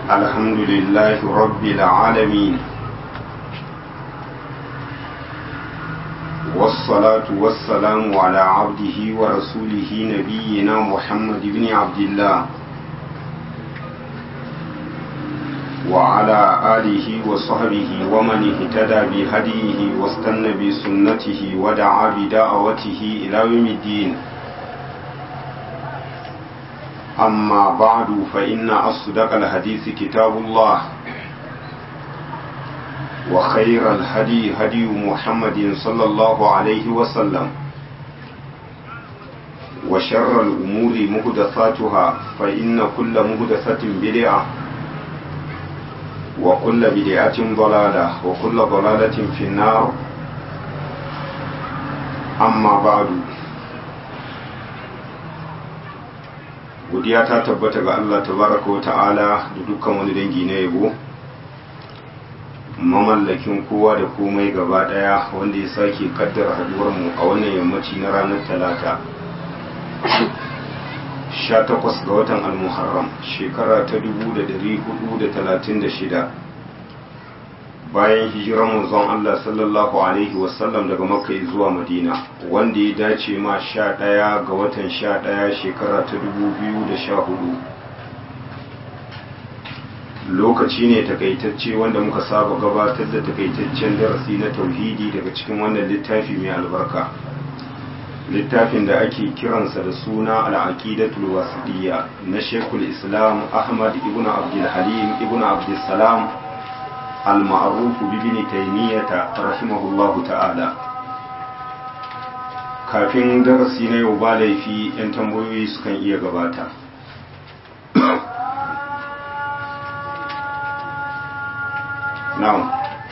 الحمد لله رب العالمين والصلاة والسلام على عبده ورسوله نبينا محمد بن عبد الله وعلى آله وصحبه ومن اهتدى بهديه واستنى بسنته ودعا بدعوته إلى يوم الدين أما بعد فإن أصدق الحديث كتاب الله وخير الهدي هدي محمد صلى الله عليه وسلم وشر الأمور مهدثاتها فإن كل مهدثة بدعة وكل بدعة ضلالة وكل ضلالة في النار أما بعد godiya ta tabbata ga Allah tabaraka wa ta'ala da dukkan wani dangi na yabo mamallakin kowa da komai gaba daya wanda ya sake kaddara haduwar mu a wannan yammaci na ranar talata 18 ga watan al-muharram shekara ta 1436 bayan hijirar manzon Allah sallallahu alaihi wasallam daga makka zuwa madina wanda ya dace ma 11 ga watan 11 shekara ta 2014 lokaci ne takaitacce wanda muka saba gabatar da takaitaccen darasi na tauhidi daga cikin wannan littafi mai albarka littafin da ake kiransa da suna al'aqidatul wasidiyya na shekul islam ahmad ibn abdul halim ibn abdul salam al-ma'ruf bi ibn taymiyah rahimahullahu ta'ala kafin darasi na yau ba laifi yan tambayoyi sukan iya gabata na'am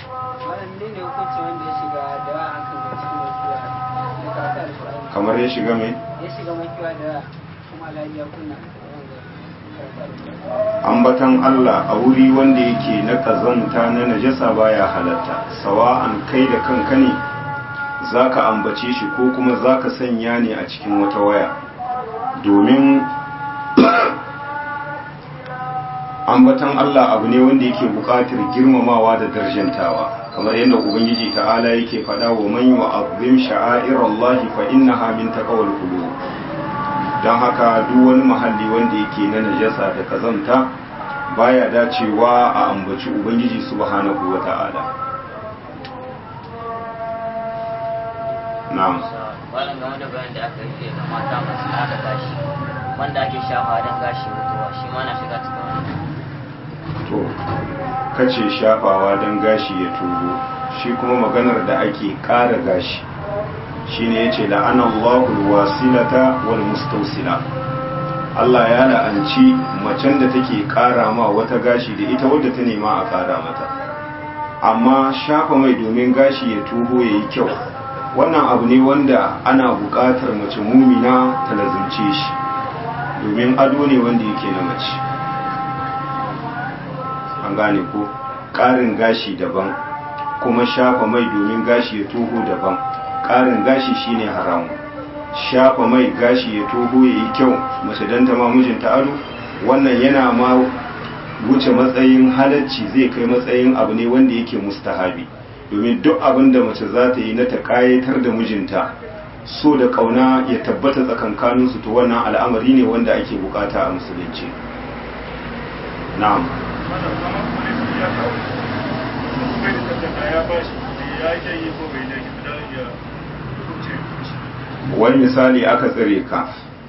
kamar ya shiga mai ya shiga makiwa da kuma lafiya kuna ambatan Allah a wuri wanda yake na kazanta na najasa baya halatta sawa'an kai da kanka ne zaka ambace shi ko kuma zaka sanya ne a cikin wata waya domin ambatan Allah abu ne wanda yake buƙatar girmamawa da darjantawa kamar yadda ubangiji ta'ala yake faɗa wa man yu'azzim sha'airallahi fa innaha min taqwal qulub dan haka duk wani mahalli wanda yake na najasa da kazanta baya dacewa a ambaci ubangiji subhanahu wata'ala na'am wannan game da bayan da aka yi ga mata masu nada gashi wanda ake shafa don gashi mutuwa shi ma na shiga cikin wani to kace shafawa don gashi ya tubo shi kuma maganar da ake ƙara gashi shine yace la'ana Allahu wasilata wal mustawsila Allah ya la'anci macen da take ƙara ma wata gashi da ita wadda ta nema a ƙara mata amma shafa mai domin gashi ya tuho yayi kyau wannan abu ne wanda ana buƙatar mace mumina ta lazumce shi domin ado ne wanda yake na mace an gane ko ƙarin gashi daban kuma shafa mai domin gashi ya toho daban ƙarin gashi shine haramu shafa mai gashi ya toho ya yi kyau mace don ta mijinta ado wannan yana ma wuce matsayin halacci zai kai matsayin abu ne wanda yake mustahabi domin duk abin da mace za ta yi na ta ƙayatar da mijinta so da ƙauna ya tabbata tsakankaninsu to wannan al'amari ne wanda ake bukata a musulunci na'am wani misali aka tsire ka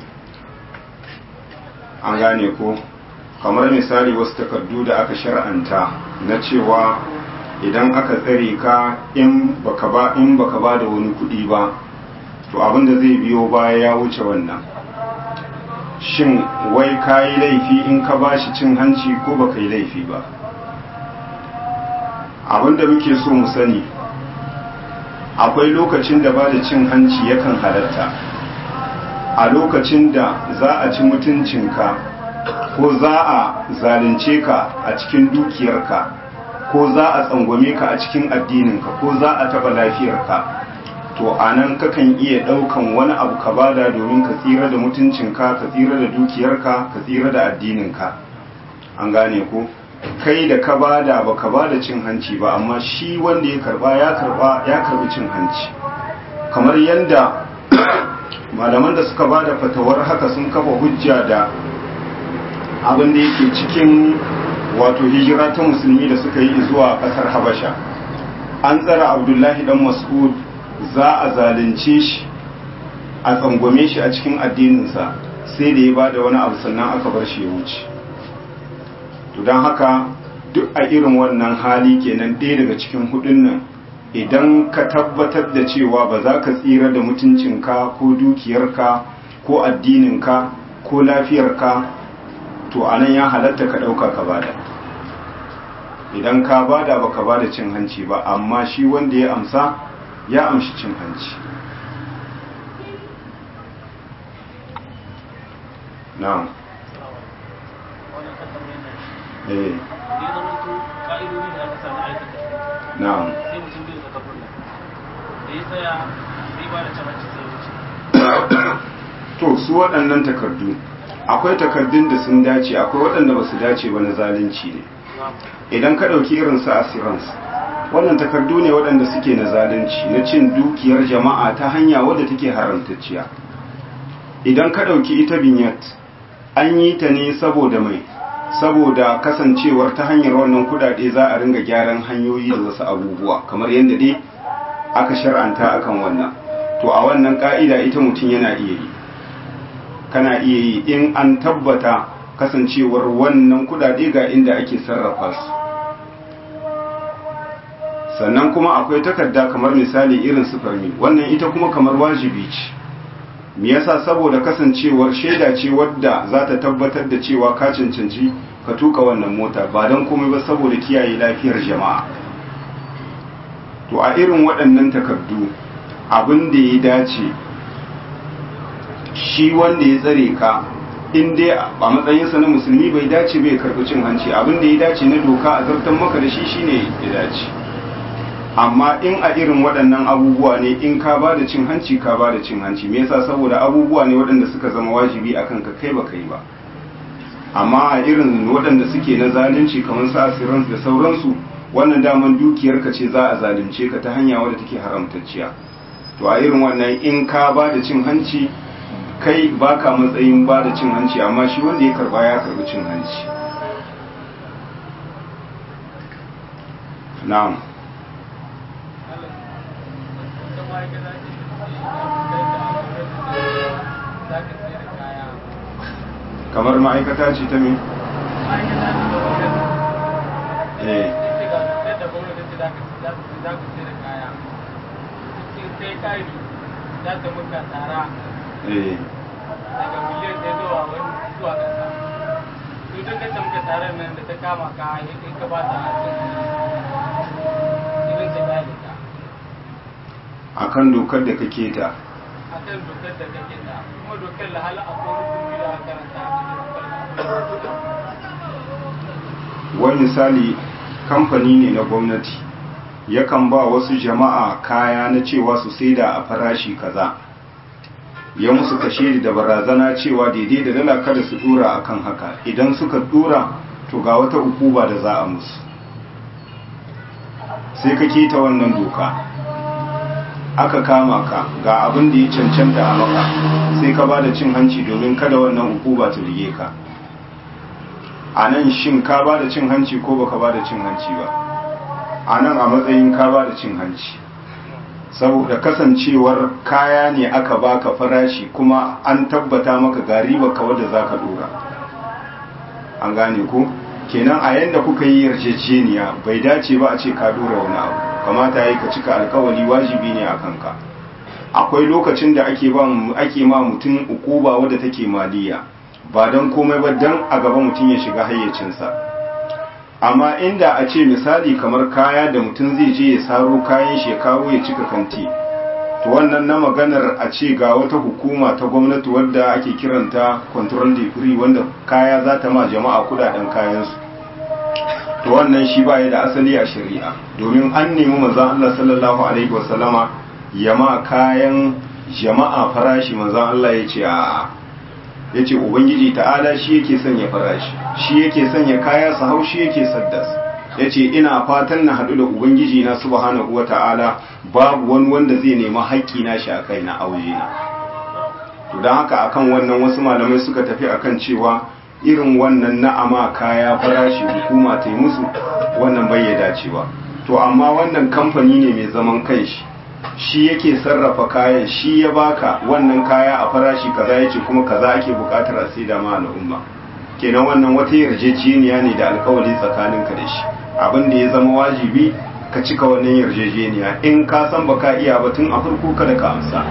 an gane ko kamar misali wasu takardu da aka shar'anta na cewa idan aka tsare ka in baka ba in baka ba da wani kuɗi ba to abinda zai biyo baya ya wuce wannan shin wai ka yi laifi in ka ba shi cin hanci ko baka yi laifi ba abinda muke so mu sani akwai lokacin da ba da cin hanci yakan halatta a lokacin da za a ci mutuncinka ko za a zalunce ka a cikin dukiyarka ko za a tsangwame ka a cikin addininka ko za a taba lafiyarka to a nan kakan iya ɗaukan wani abu ka bada domin ka tsira da mutuncinka ka tsira da dukiyarka ka tsira da addininka an gane ko kai da ka bada ba ka bada cin hanci ba amma shi wanda ya karba ya karba ya karbi cin hanci kamar yadda malaman da suka bada fatawar haka sun kafa hujja da abin da yake cikin wato hijira ta musulmi da suka yi zuwa kasar habasha an tsara abdullahi dan mas'ud za a zalunce shi a tsangwame shi a cikin addininsa sai da ya bada wani abu sannan aka bar shi ya wuce to don haka duk a irin wannan hali kenan ɗaya daga cikin hudun nan idan ka tabbatar da cewa ba za ka tsira da mutuncinka ko dukiyarka ko addininka ko lafiyarka to a nan ya halatta ka ɗauka ka bada idan ka bada ba ka bada cin hanci ba amma shi wanda ya amsa ya amshi cin hanci na'am eh na'am to su waɗannan takardu akwai takardun da sun dace akwai waɗanda ba su dace ba na zalunci ne idan ka ɗauki irin su assurance wannan takardu ne waɗanda suke na zalunci na cin dukiyar jama'a ta hanya wadda take haramtacciya idan ka ɗauki ita binyat an yi ta ne saboda mai saboda kasancewar ta hanyar wannan kudade za a ringa gyaran hanyoyi da wasu abubuwa kamar yadda dai aka shar'anta akan wannan to a wannan ka'ida ita mutum yana iya yi kana iya yi in an tabbata kasancewar wannan kudade ga inda ake sarrafa su sannan kuma akwai takarda kamar misali irin su farmi wannan ita kuma kamar wajibi ce me yasa saboda kasancewar shaida ce wadda za ta tabbatar da cewa ka cancanci ka tuka wannan mota ba don komai ba saboda kiyaye lafiyar jama'a to a irin waɗannan takardu abin da ya dace shi wanda ya tsare ka in dai a matsayinsa na musulmi bai dace bai karɓi cin hanci abin da ya dace na doka a zartan maka da shi shine ya dace amma in a irin waɗannan abubuwa ne in ka ba da cin hanci ka ba da cin hanci me yasa saboda abubuwa ne waɗanda suka zama wajibi akan ka kai ba kai ba amma a irin waɗanda suke na zalunci kamar su asirans da sauransu wannan daman dukiyar ka ce za a zalunce ka ta hanya wadda take haramtacciya to a irin wannan in ka ba da cin hanci kai baka matsayin ba da cin hanci amma shi wanda ya karba ya karbi cin hanci na'am kamar ma'aikata ce ta me? eh eh daga miliyan ɗaya zuwa wani zuwa ƙasa to duk da muka taron nan da ta kama ka in ka ba ta irin ta gane ka akan dokar da kake ta a kan dokar da kake da kuma dokar da hala a kowane kuma da karanta a cikin wani misali kamfani ne na gwamnati yakan ba wasu jama'a kaya na cewa su saida a farashi kaza ya musu kashe da barazana cewa daidai da dala kada su dura akan haka idan suka dura to ga wata ukuba da za a musu sai ka keta wannan doka aka kama ka ga abin da ya cancanta a maka sai ka ba da cin hanci domin kada wannan ukuba ta rige ka a nan shin ka ba da cin hanci ko baka ba da cin hanci ba a nan a matsayin ka ba da cin hanci saboda kasancewar kaya ne aka baka farashi kuma an tabbata maka ga riba ka wadda za ka dora an gane ku kenan a yanda kuka yi yarjejeniya bai dace ba a ce ka dora wani abu kamata yi ka cika alkawali wajibi ne a kanka akwai lokacin da ake ba ake ma mutum ukuba wadda take maliya ba don komai ba don a gaba mutum ya shiga hayyacinsa amma inda a ce misali kamar kaya da mutum zai je ya saro kayan shi ya kawo ya cika kanti to wannan na maganar a ce ga wata hukuma ta gwamnati wadda ake kiranta control degree wanda kaya za ta ma jama'a kudaden kayansu to wannan shi baya da asali a shari'a domin an nemi manzon Allah sallallahu alaihi wasallama ya ma kayan jama'a farashi manzon Allah ya ce a ya ce ubangiji ta'ala shi yake sanya farashi shi yake sanya kaya su hau shi yake saddas ya ce ina fatan na haɗu da ubangiji na subhanahu wa ta'ala babu wani wanda zai nemi haƙƙi na shi a kai na aure na to don haka akan wannan wasu malamai suka tafi akan cewa irin wannan na'ama kaya farashi hukuma ta yi musu wannan bai ya dacewa to amma wannan kamfani ne mai zaman kanshi shi yake sarrafa kayan shi ya baka wannan kaya a farashi kaza yace kuma kaza ake bukatar a sai da ma al'umma kenan wannan wata yarjejeniya ne da alkawari tsakaninka da shi abin da ya zama wajibi ka cika wannan yarjejeniya in ka san baka iya ba tun a farko kada ka amsa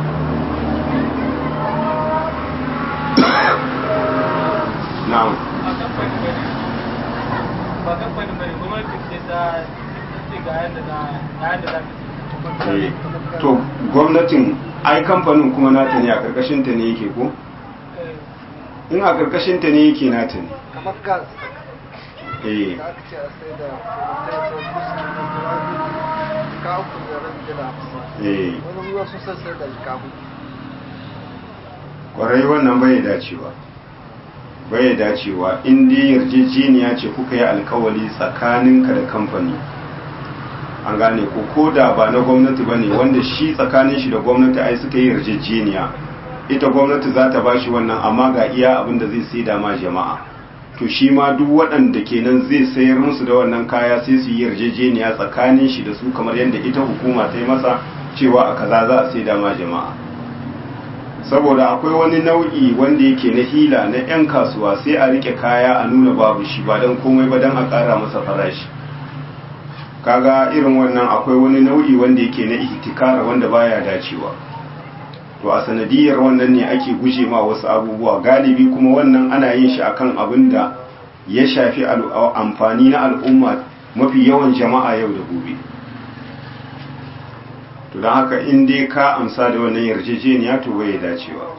na'am a kamfani bane ba kamfani bane gwamnati ce ta ce ga yadda za ga yadda za ka Eh, to gwamnatin ai kamfanin kuma nata ne a karkashin ta ne yake ko Eh, in a karkashin ta ne yake nata ne kamar gas eh da aka ce a sai da mutum ko kusa da turabi ka uku da rabi da hamsin eh wani ruwa sun sai da jika hudu kwarai wannan bai dacewa bai dacewa in dai yarjejeniya ce kuka yi alkawali tsakaninka da kamfani an gane ko ko da ba na gwamnati ba ne wanda shi tsakanin shi da gwamnati ai suka yi yarjejeniya ita gwamnati za ta bashi wannan amma ga iya abin da zai sai da ma jama'a to shi ma duk waɗanda kenan zai sayar musu da wannan kaya sai su yi yarjejeniya tsakanin shi da su kamar yadda ita hukuma ta yi masa cewa a kaza za a sai da ma jama'a saboda akwai wani nau'i wanda yake na hila na 'yan kasuwa sai a rike kaya a nuna babu shi ba don komai ba don a ƙara masa farashi kaga irin wannan akwai wani nau'i wanda yake na ihtikara wanda baya dacewa to a sanadiyar wannan ne ake guje ma wasu abubuwa galibi kuma wannan ana yin shi akan abin da ya shafi al- amfani na al'umma mafi yawan jama'a yau da gobe to don haka in dai ka amsa da wannan yarjejeniya to bai dacewa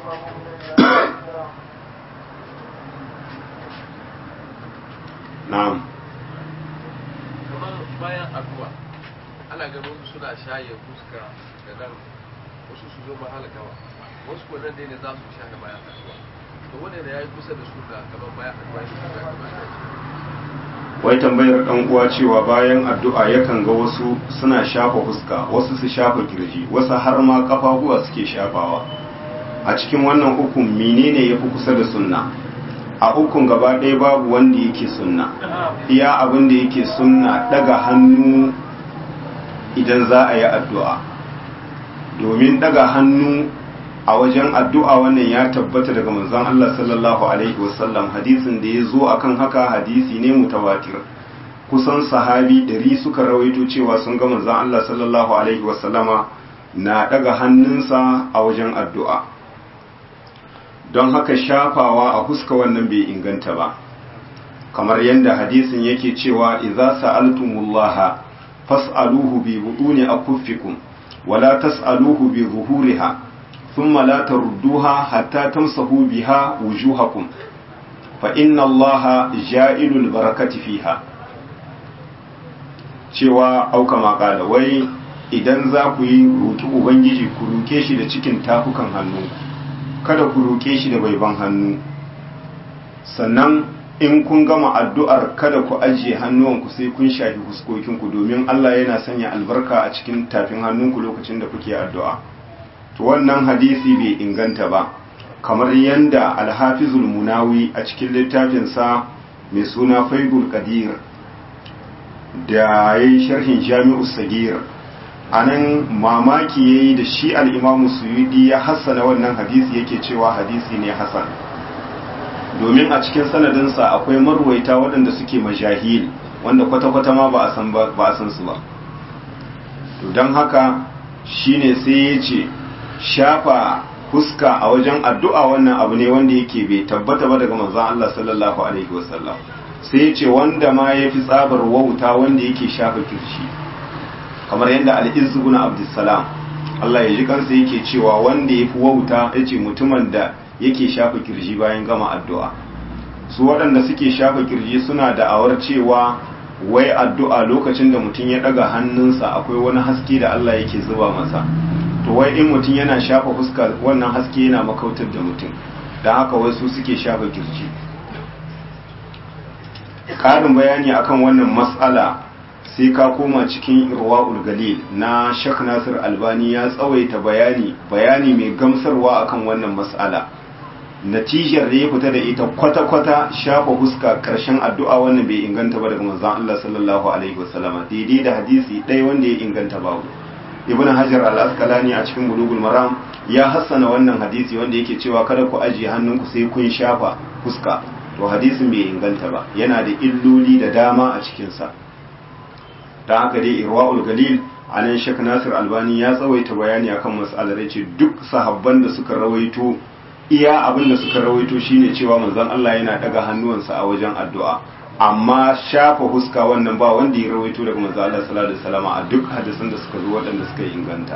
na'am kamar bayan addu'a ana ganin wasu suna shaye fuska da nan wasu su zo mahalakawa wasu ko nan dai ne za su shaye bayan addu'a to wanda ne yayi kusa da su da kamar bayan addu'a ne kuma ya kamata wai tambayar dan uwa cewa bayan addu'a yakan ga wasu suna shafa fuska wasu su shafa kirji wasu har ma kafafuwa suke shafawa a cikin wannan ukun menene yafi kusa da sunna a ukun gaba ɗaya babu wanda yake sunna iya abin da yake sunna daga hannu idan za a yi addu'a domin daga hannu a wajen addu'a wannan ya tabbata daga manzon Allah sallallahu alaihi wasallam hadisin da ya zo akan haka hadisi ne mutawatir kusan sahabi ɗari suka rawaito cewa sun ga manzon Allah sallallahu alaihi wasallama na daga hannunsa a wajen addu'a don haka shafawa a huska wannan bai inganta ba kamar yadda hadisin yake cewa idza sa'altumullaha fas'aluhu bi buduni akuffikum wala tas'aluhu bi zuhuriha thumma la tarudduha hatta tamsahu biha wujuhakum fa inna allaha ja'ilul barakati fiha cewa auka makala wai idan za ku yi roki ubangiji ku roke shi da cikin tafukan hannu kada ku roke shi da baiban hannu sannan in kun gama addu'ar kada ku ajiye hannuwanku sai kun shafi fuskokinku domin Allah yana sanya albarka a cikin tafin hannunku lokacin da kuke addu'a. To wannan hadisi bai inganta ba, kamar yadda alhafizul munawi a cikin littafinsa mai suna faidul qadir da ya yi sharhin jami'u sagir a nan mamaki ya yi da shi al'imamu suyudi ya hassana wannan hadisi yake cewa hadisi ne hassan. domin a cikin sanadinsa akwai marwaita waɗanda suke majahil wanda kwata-kwata ma ba a san ba a san su ba to don haka shine sai ya ce shafa fuska a wajen addu'a wannan abu ne wanda yake bai tabbata ba daga manzon Allah sallallahu alaihi wasallam sai ya ce wanda ma ya fi tsabar wauta wanda yake shafa kirshi kamar yadda al-izzu ibn abdussalam Allah ya ji kansa yake cewa wanda ya fi wauta yace mutumin da yake shafa kirji bayan gama addu'a su waɗanda suke shafa kirji suna da'awar cewa wai addu'a lokacin da mutum ya ɗaga hannunsa akwai wani haske da Allah yake zuba masa to wai in mutum yana shafa fuska wannan haske yana makautar da mutum don haka wasu suke shafa kirji ƙarin bayani akan wannan matsala sai ka koma cikin irwa'ul galil na Sheikh Nasir Albani ya tsawaita bayani bayani mai gamsarwa akan wannan matsala natijar da ya fita da ita kwata-kwata shafa huska karshen addu'a wannan bai inganta ba daga manzon Allah sallallahu alaihi wasallama daidai da hadisi ɗaya wanda ya inganta babu ibn hajar al-asqalani a cikin bulugul maram ya hassana wannan hadisi wanda yake cewa kada ku ajiye hannunku sai kun shafa huska to hadisin bai inganta ba yana da illoli da dama a cikinsa don haka dai irwa'ul galil a nan shek nasir albani ya tsawaita bayani akan mas'alar ya ce duk sahabban da suka rawaito iya abin da suka rawaito shine cewa manzon Allah yana daga hannuwansa a wajen addu'a amma shafa huska wannan ba wanda ya rawaito daga manzon Allah sallallahu alaihi wasallam a duk hadisan da suka zo waɗanda suka inganta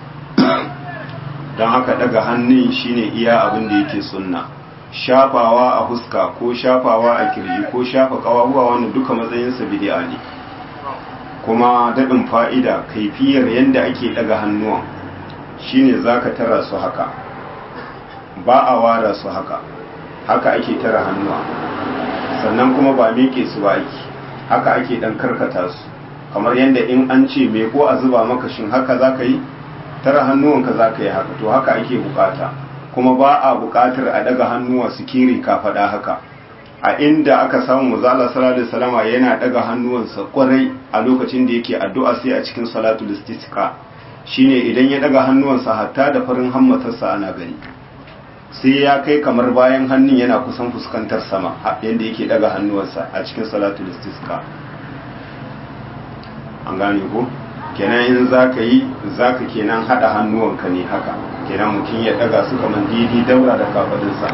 don haka daga hannun shine iya abin da yake sunna shafawa a huska ko shafawa a kirji ko shafa kawahuwa wannan duka matsayinsa bid'a ne kuma daɗin fa'ida kaifiyar yadda ake ɗaga hannuwan shine zaka tara su haka ba a wara su haka haka ake tara hannuwa sannan kuma ba miƙe su ba ake haka ake ɗan karkata su kamar yadda in an ce me ko a zuba maka shin haka za ka yi tara hannuwanka za ka yi haka to haka ake bukata kuma ba a bukatar a daga hannuwa su kiri kafaɗa haka a inda aka samu muzala salatu salama yana daga hannuwansa kwarai a lokacin da yake addu'a sai a cikin salatul istisqa shine idan ya daga hannuwansa hatta da farin hammatarsa ana gani sai ya kai kamar bayan hannun yana kusan fuskantar sama yadda yake daga hannuwansa a cikin salatul istisqa an gane ko kenan in zaka yi zaka kenan hada hannuwanka ne haka kenan mutum ya daga su kamar didi daura da kafadinsa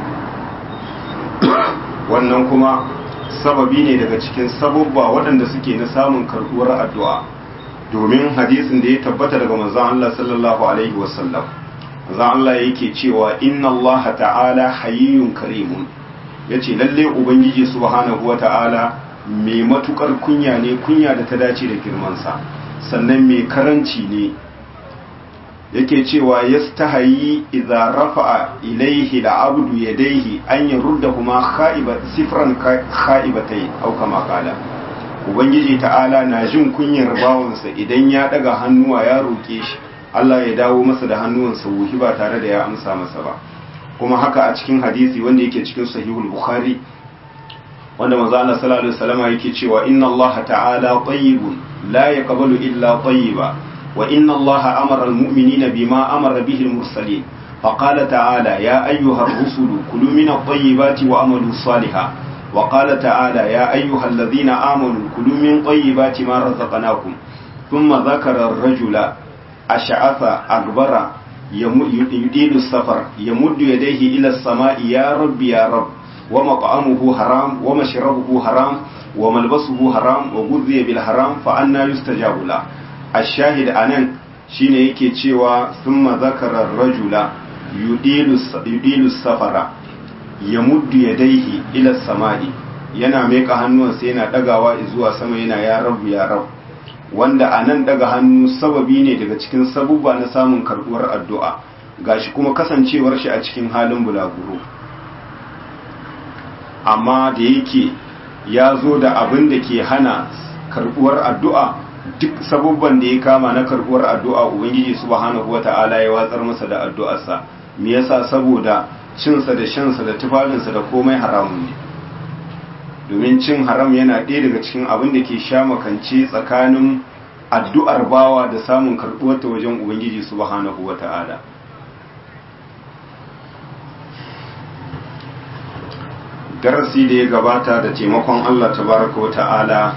wannan kuma sababi ne daga cikin sababba waɗanda suke na samun karɓuwar addu'a domin hadisin da ya tabbata daga manzon Allah sallallahu alaihi wasallam manzon Allah yake cewa inna Allah ta'ala hayyun karimun yace lalle ubangiji subhanahu ta'ala mai matukar kunya ne kunya da ta dace da girmansa sannan mai karanci ne yake cewa yastahayi idza rafa'a ilaihi al'abdu yadayhi an yaruddahuma kha'iba sifran kha'ibatai aw kama qala ubangiji ta'ala na jin kunyar bawansa idan ya daga hannuwa ya roke shi Allah ya dawo masa da hannuwansa wuhi ba tare da ya amsa masa ba kuma haka a cikin hadisi wanda yake cikin sahihul bukhari wanda manzo Allah sallallahu alaihi wasallam yake cewa inna Allah ta'ala tayyibun la yaqbalu illa tayyiba وإن الله أمر المؤمنين بما أمر به المرسلين فقال تعالى يا أيها الرسل كلوا من الطيبات وأملوا صالحا وقال تعالى يا أيها الذين آمنوا كلوا من طيبات ما رزقناكم ثم ذكر الرجل أشعث أكبر يدين السفر يمد يديه إلى السماء يا رب يا رب ومطعمه حرام ومشربه حرام وملبسه حرام وغذي بالحرام فأنا يستجاب له ashahid a nan shine yake cewa sun mazakarar rajula yudilu safara ya muddu ya daihi ila samadi yana meka hannuwansa yana dagawa zuwa sama yana ya rabu ya rabu wanda a nan daga hannu sababi ne daga cikin sabubba na samun karbuwar addu'a gashi kuma kasancewar shi a cikin halin bulaguro amma da yake ya zo da abin da ke hana karbuwar addu'a duk sabubban da ya kama na karbuwar addu'a ubangiji subhanahu wata'ala ya watsar masa da addu'arsa me yasa saboda cinsa da shansa da tufafinsa da komai haramun ne domin cin haram yana ɗaya daga cikin abin da ke sha makance tsakanin addu'ar bawa da samun karbuwar ta wajen ubangiji subhanahu wata'ala darasi da ya gabata da taimakon Allah tabaraka wata'ala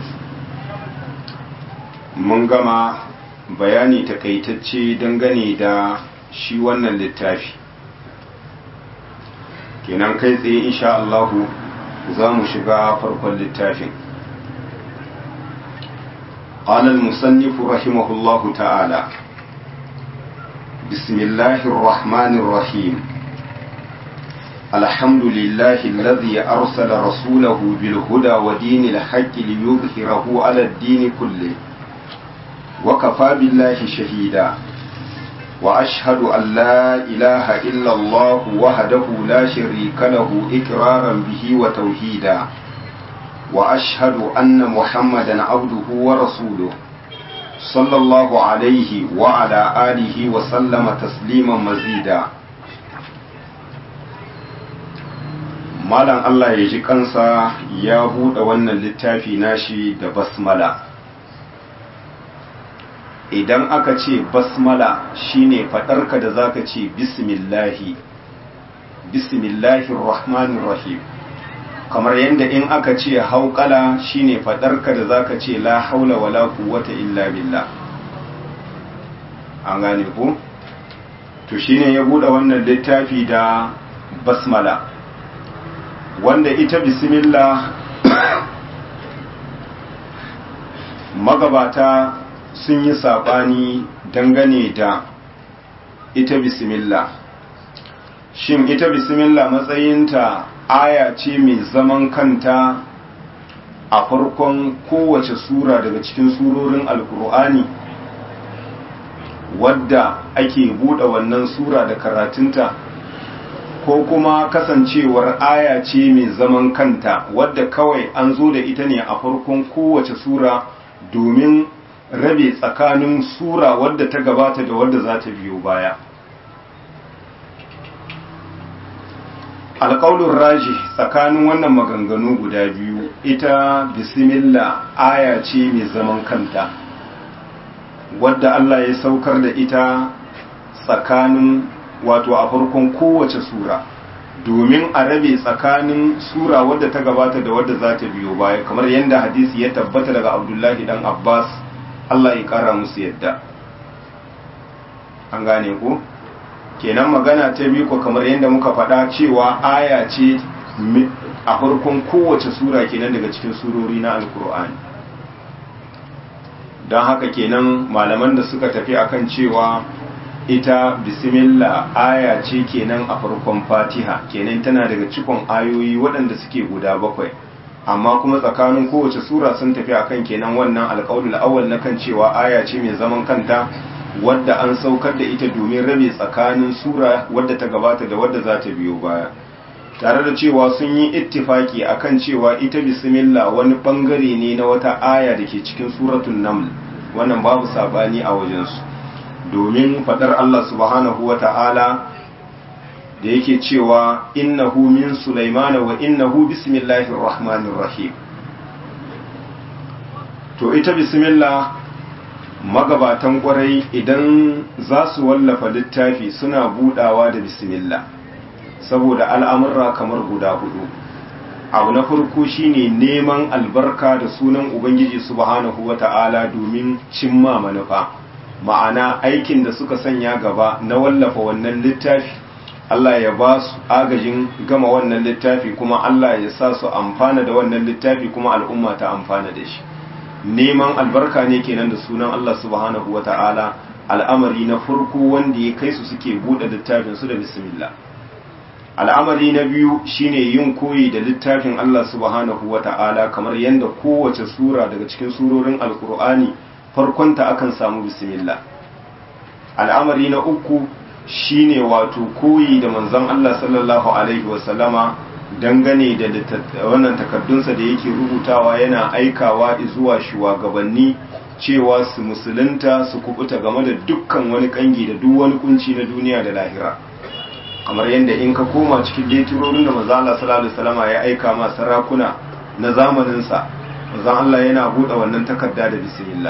mun gama bayani takaitacce dangane da shi wannan littafi kenan kai tsaye insha Allahu za mu shiga farkon littafin قال المصنف رحمه الله تعالى بسم الله الرحمن الرحيم الحمد لله الذي أرسل رسوله بالهدى ودين الحق ليظهره على الدين كله وكفى بالله شهيدا وأشهد أن لا إله إلا الله وحده لا شريك له إقرارا به وتوحيدا وأشهد أن محمدا عبده ورسوله صلى الله عليه وعلى آله وسلم تسليما مزيدا Malam Allah ya ji kansa ya buɗe wannan littafi nashi da basmala. Idan aka ce basmala shine faɗarka da zaka ce bismillahi, bismillahir rahmanir rahim. kamar yadda in aka ce hauƙala shine faɗarka da zaka ce la haula wala quwwata illa billah an gane ku to shine ya buɗe wannan littafi da basmala wanda ita bismillah magabata sun yi saɓani dangane da ita bismillah shin ita bismillah matsayinta aya ce mai zaman kanta a farkon kowace sura daga cikin surorin alkur'ani wadda ake buɗe wannan sura da karatunta ko kuma kasancewar aya ce mai zaman kanta wadda kawai an zo da ita ne a farkon kowace sura domin rabe tsakanin sura wadda ta gabata da wadda za ta biyo baya alƙaunin raji tsakanin wannan maganganu guda biyu ita bismillah aya ce mai zaman kanta wadda Allah ya saukar da ita tsakanin wato a farkon kowace sura domin a rabe tsakanin sura wadda ta gabata da wadda za ta biyo baya kamar yadda hadisi ya tabbata daga abdullahi dan abbas Allah ya kara musu yadda an gane ku kenan magana ta biyu ko kamar yadda muka faɗa cewa aya ce a farkon kowace sura kenan daga cikin surori na alkur'ani don haka kenan malaman da suka tafi akan cewa ita bismillah aya ce kenan a farkon fatiha kenan tana daga cikon ayoyi waɗanda suke guda bakwai amma kuma tsakanin kowace sura sun tafi akan kenan wannan alƙawul awwal na kan cewa aya ce mai zaman kanta wadda an saukar da ita domin rabe tsakanin sura wadda ta gabata da wadda za ta biyo baya tare da cewa sun yi ittifaki akan cewa ita bismillah wani bangare ne na wata aya da ke cikin suratun naml wannan babu sabani a wajensu domin fadar Allah subhanahu wa ta'ala da yake cewa innahu min sulaimana wa innahu bismillahir rahmanir rahim to ita bismillah magabatan kwarai idan za su wallafa littafi suna budawa da bismillah saboda al'amurra kamar guda hudu abu na farko shine neman albarka da sunan ubangiji subhanahu wata'ala domin cimma manufa ma'ana aikin da suka sanya gaba na wallafa wannan littafi Allah ya ba su agajin gama wannan littafi kuma Allah ya sa su amfana da wannan littafi kuma al'umma ta amfana da shi neman albarka ne kenan da sunan Allah subhanahu wa ta'ala al'amari na farko wanda ya kai su suke buɗe littafin su da bismillah al'amari na biyu shine yin koyi da littafin Allah subhanahu wa ta'ala kamar yadda kowace sura daga cikin surorin alkur'ani farkonta akan samu bismillah al'amari na uku shine wato koyi da manzon Allah sallallahu alaihi wasallama dangane da wannan takardunsa da yake rubutawa yana aikawa zuwa shugabanni cewa su musulunta su kubuta game da dukkan wani kangi da duk wani kunci na duniya da lahira kamar yadda in ka koma cikin leturorin da manzo Allah sallallahu alaihi wasallama ya aika ma sarakuna na zamanin sa manzo Allah yana buɗe wannan takarda da bismillah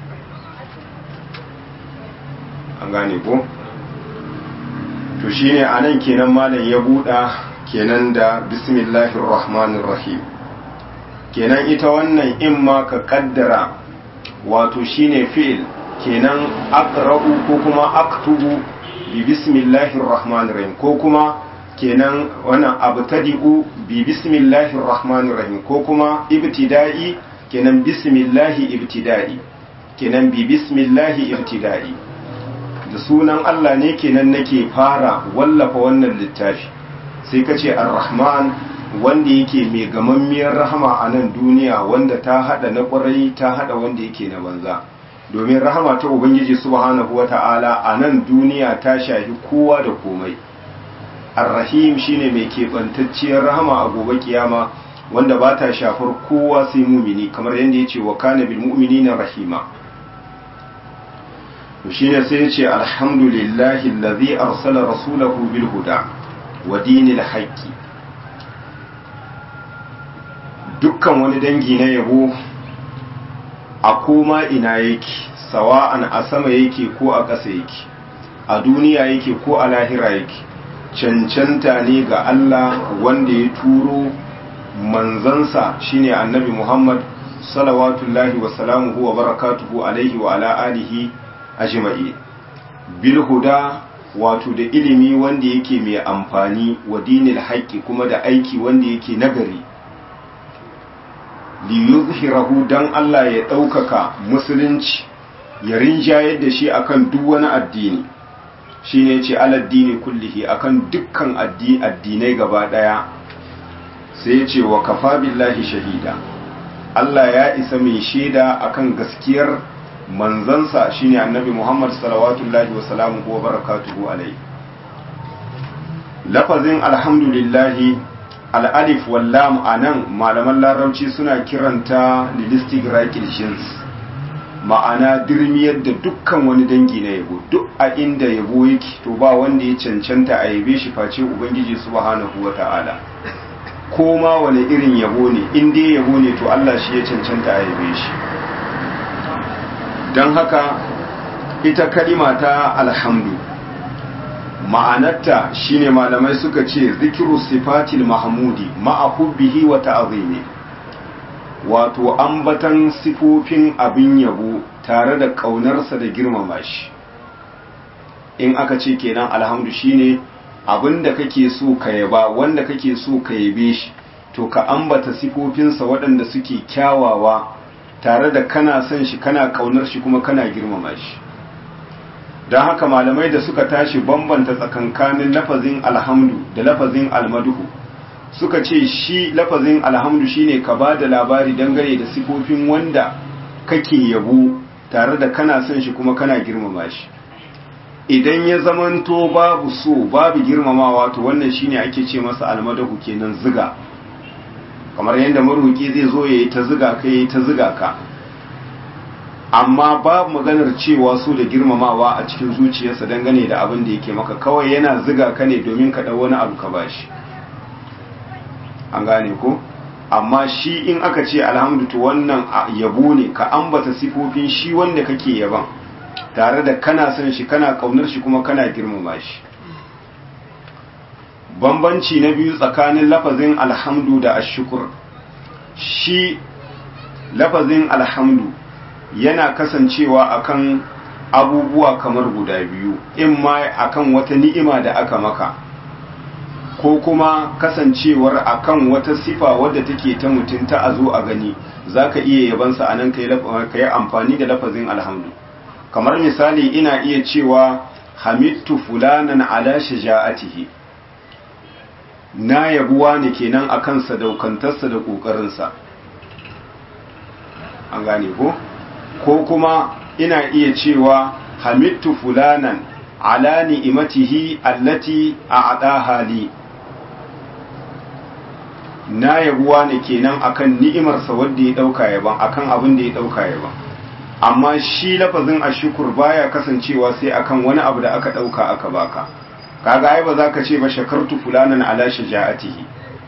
an gane ko to shine anan kenan malam ya buɗa kenan da bismillahir rahmanir rahim kenan ita wannan in ma ka kaddara wato shine fi'il kenan aqra'u ko kuma aktubu bi bismillahir rahmanir rahim ko kuma kenan wannan abtadi'u bi bismillahir rahmanir rahim ko kuma ibtida'i kenan bismillahi ibtida'i kenan bi bismillahi ibtida'i da sunan Allah ne kenan nake fara wallafa wannan littafi sai ka ce ar-rahman wanda yake mai gamammiyar rahama a nan duniya wanda ta hada na kwarai ta hada wanda yake na banza domin rahama ta ubangiji subhanahu wata'ala a nan duniya ta shafi kowa da komai ar-rahim shine mai keɓantacciyar rahama a gobe kiyama wanda ba ta shafar kowa sai mumini kamar yadda ya ce wa kana bil mu'minina rahima to shine sai ya ce alhamdulillahi allazi arsala rasulahu bil huda wa dinil haqqi dukkan wani dangi na yabo a koma ina yake sawa'an a sama yake ko a ƙasa yake a duniya yake ko a lahira yake cancanta ne ga Allah wanda ya turo manzansa shine annabi Muhammad salawatullahi wa salamuhu wa barakatuhu alaihi wa ala alihi ajma'i bil huda wato da ilimi wanda yake mai amfani wa dinil haqqi kuma da aiki wanda yake nagari li yuzhirahu dan Allah ya ɗaukaka musulunci ya rinjayar da shi akan duk wani addini shine ce aladdini kullihi akan dukkan addinai gaba daya sai ya ce wa kafa billahi shahida Allah ya isa mai shaida akan gaskiyar manzansa shine annabi Muhammad salawatullahi wa salamuhu wa barakatuhu alaihi lafazin alhamdulillahi al'alif wallam anan malaman larabci suna kiranta lilistigrakil jins ma'ana dirmiyar da dukkan wani dangi na yabo duk a inda yabo yake to ba wanda ya cancanta a yabe shi face ubangiji subhanahu wa ta'ala ko ma wani irin yabo ne in dai yabo ne to Allah shi ya cancanta a yabe shi don haka ita kalima ta alhamdu ma'anarta shine malamai suka ce zikiru sifatil mahmudi ma'a hubbihi wa ta'zimi wato ambatan sifofin abin yabo tare da ƙaunarsa da girmama shi in aka ce kenan alhamdu shine abin da kake so ka yaba wanda kake so ka yabe shi to ka ambata sifofinsa waɗanda suke kyawawa tare da kana son shi kana ƙaunar shi kuma kana girmama shi don haka malamai da suka tashi bambanta tsakankanin lafazin alhamdu da lafazin almaduhu suka ce shi lafazin alhamdu shine ka ba da labari dangane da sifofin wanda kake yabo tare da kana son shi kuma kana girmama shi idan ya zamanto babu so babu girmamawa to wannan shine ake ce masa almadahu kenan ziga kamar yadda maruki zai zo yayi ta ziga ka yayi ta ziga ka amma babu maganar cewa so da girmamawa a cikin zuciyarsa dangane da abin da yake maka kawai yana ziga ka ne domin ka dau wani abu ka bashi an gane ko amma shi in aka ce alhamdu to wannan yabo ne ka ambata sifofin shi wanda kake yaban tare da kana son shi kana kaunar shi kuma kana girmama shi bambanci na biyu tsakanin lafazin alhamdu da ashukur shi lafazin alhamdu yana kasancewa akan abubuwa kamar guda biyu in ma akan wata ni'ima da aka maka ko kuma kasancewar akan wata sifa wadda take ta mutum ta a zo a gani za ka iya yabansa a nan ka yi amfani da lafazin alhamdu kamar misali ina iya cewa hamidtu fulanan ala shaja'atihi na yabuwa ne kenan akan sadaukantarsa da ƙoƙarinsa an gane ko ko kuma ina iya cewa hamidtu fulanan ala ni'imatihi allati a'adaha li na yabuwa ne kenan akan ni'imarsa wanda ya dauka yaban akan abin da ya dauka yaban amma shi lafazin ashukur baya kasancewa sai akan wani abu da aka dauka aka baka kaga ai ba za ka ce ba shakartu fulanan ala shaja'atihi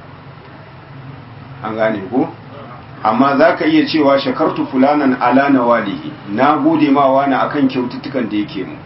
an gane ko amma za ka iya cewa shakartu fulanan ala nawalihi na gode ma wani akan kyaututtukan da yake mu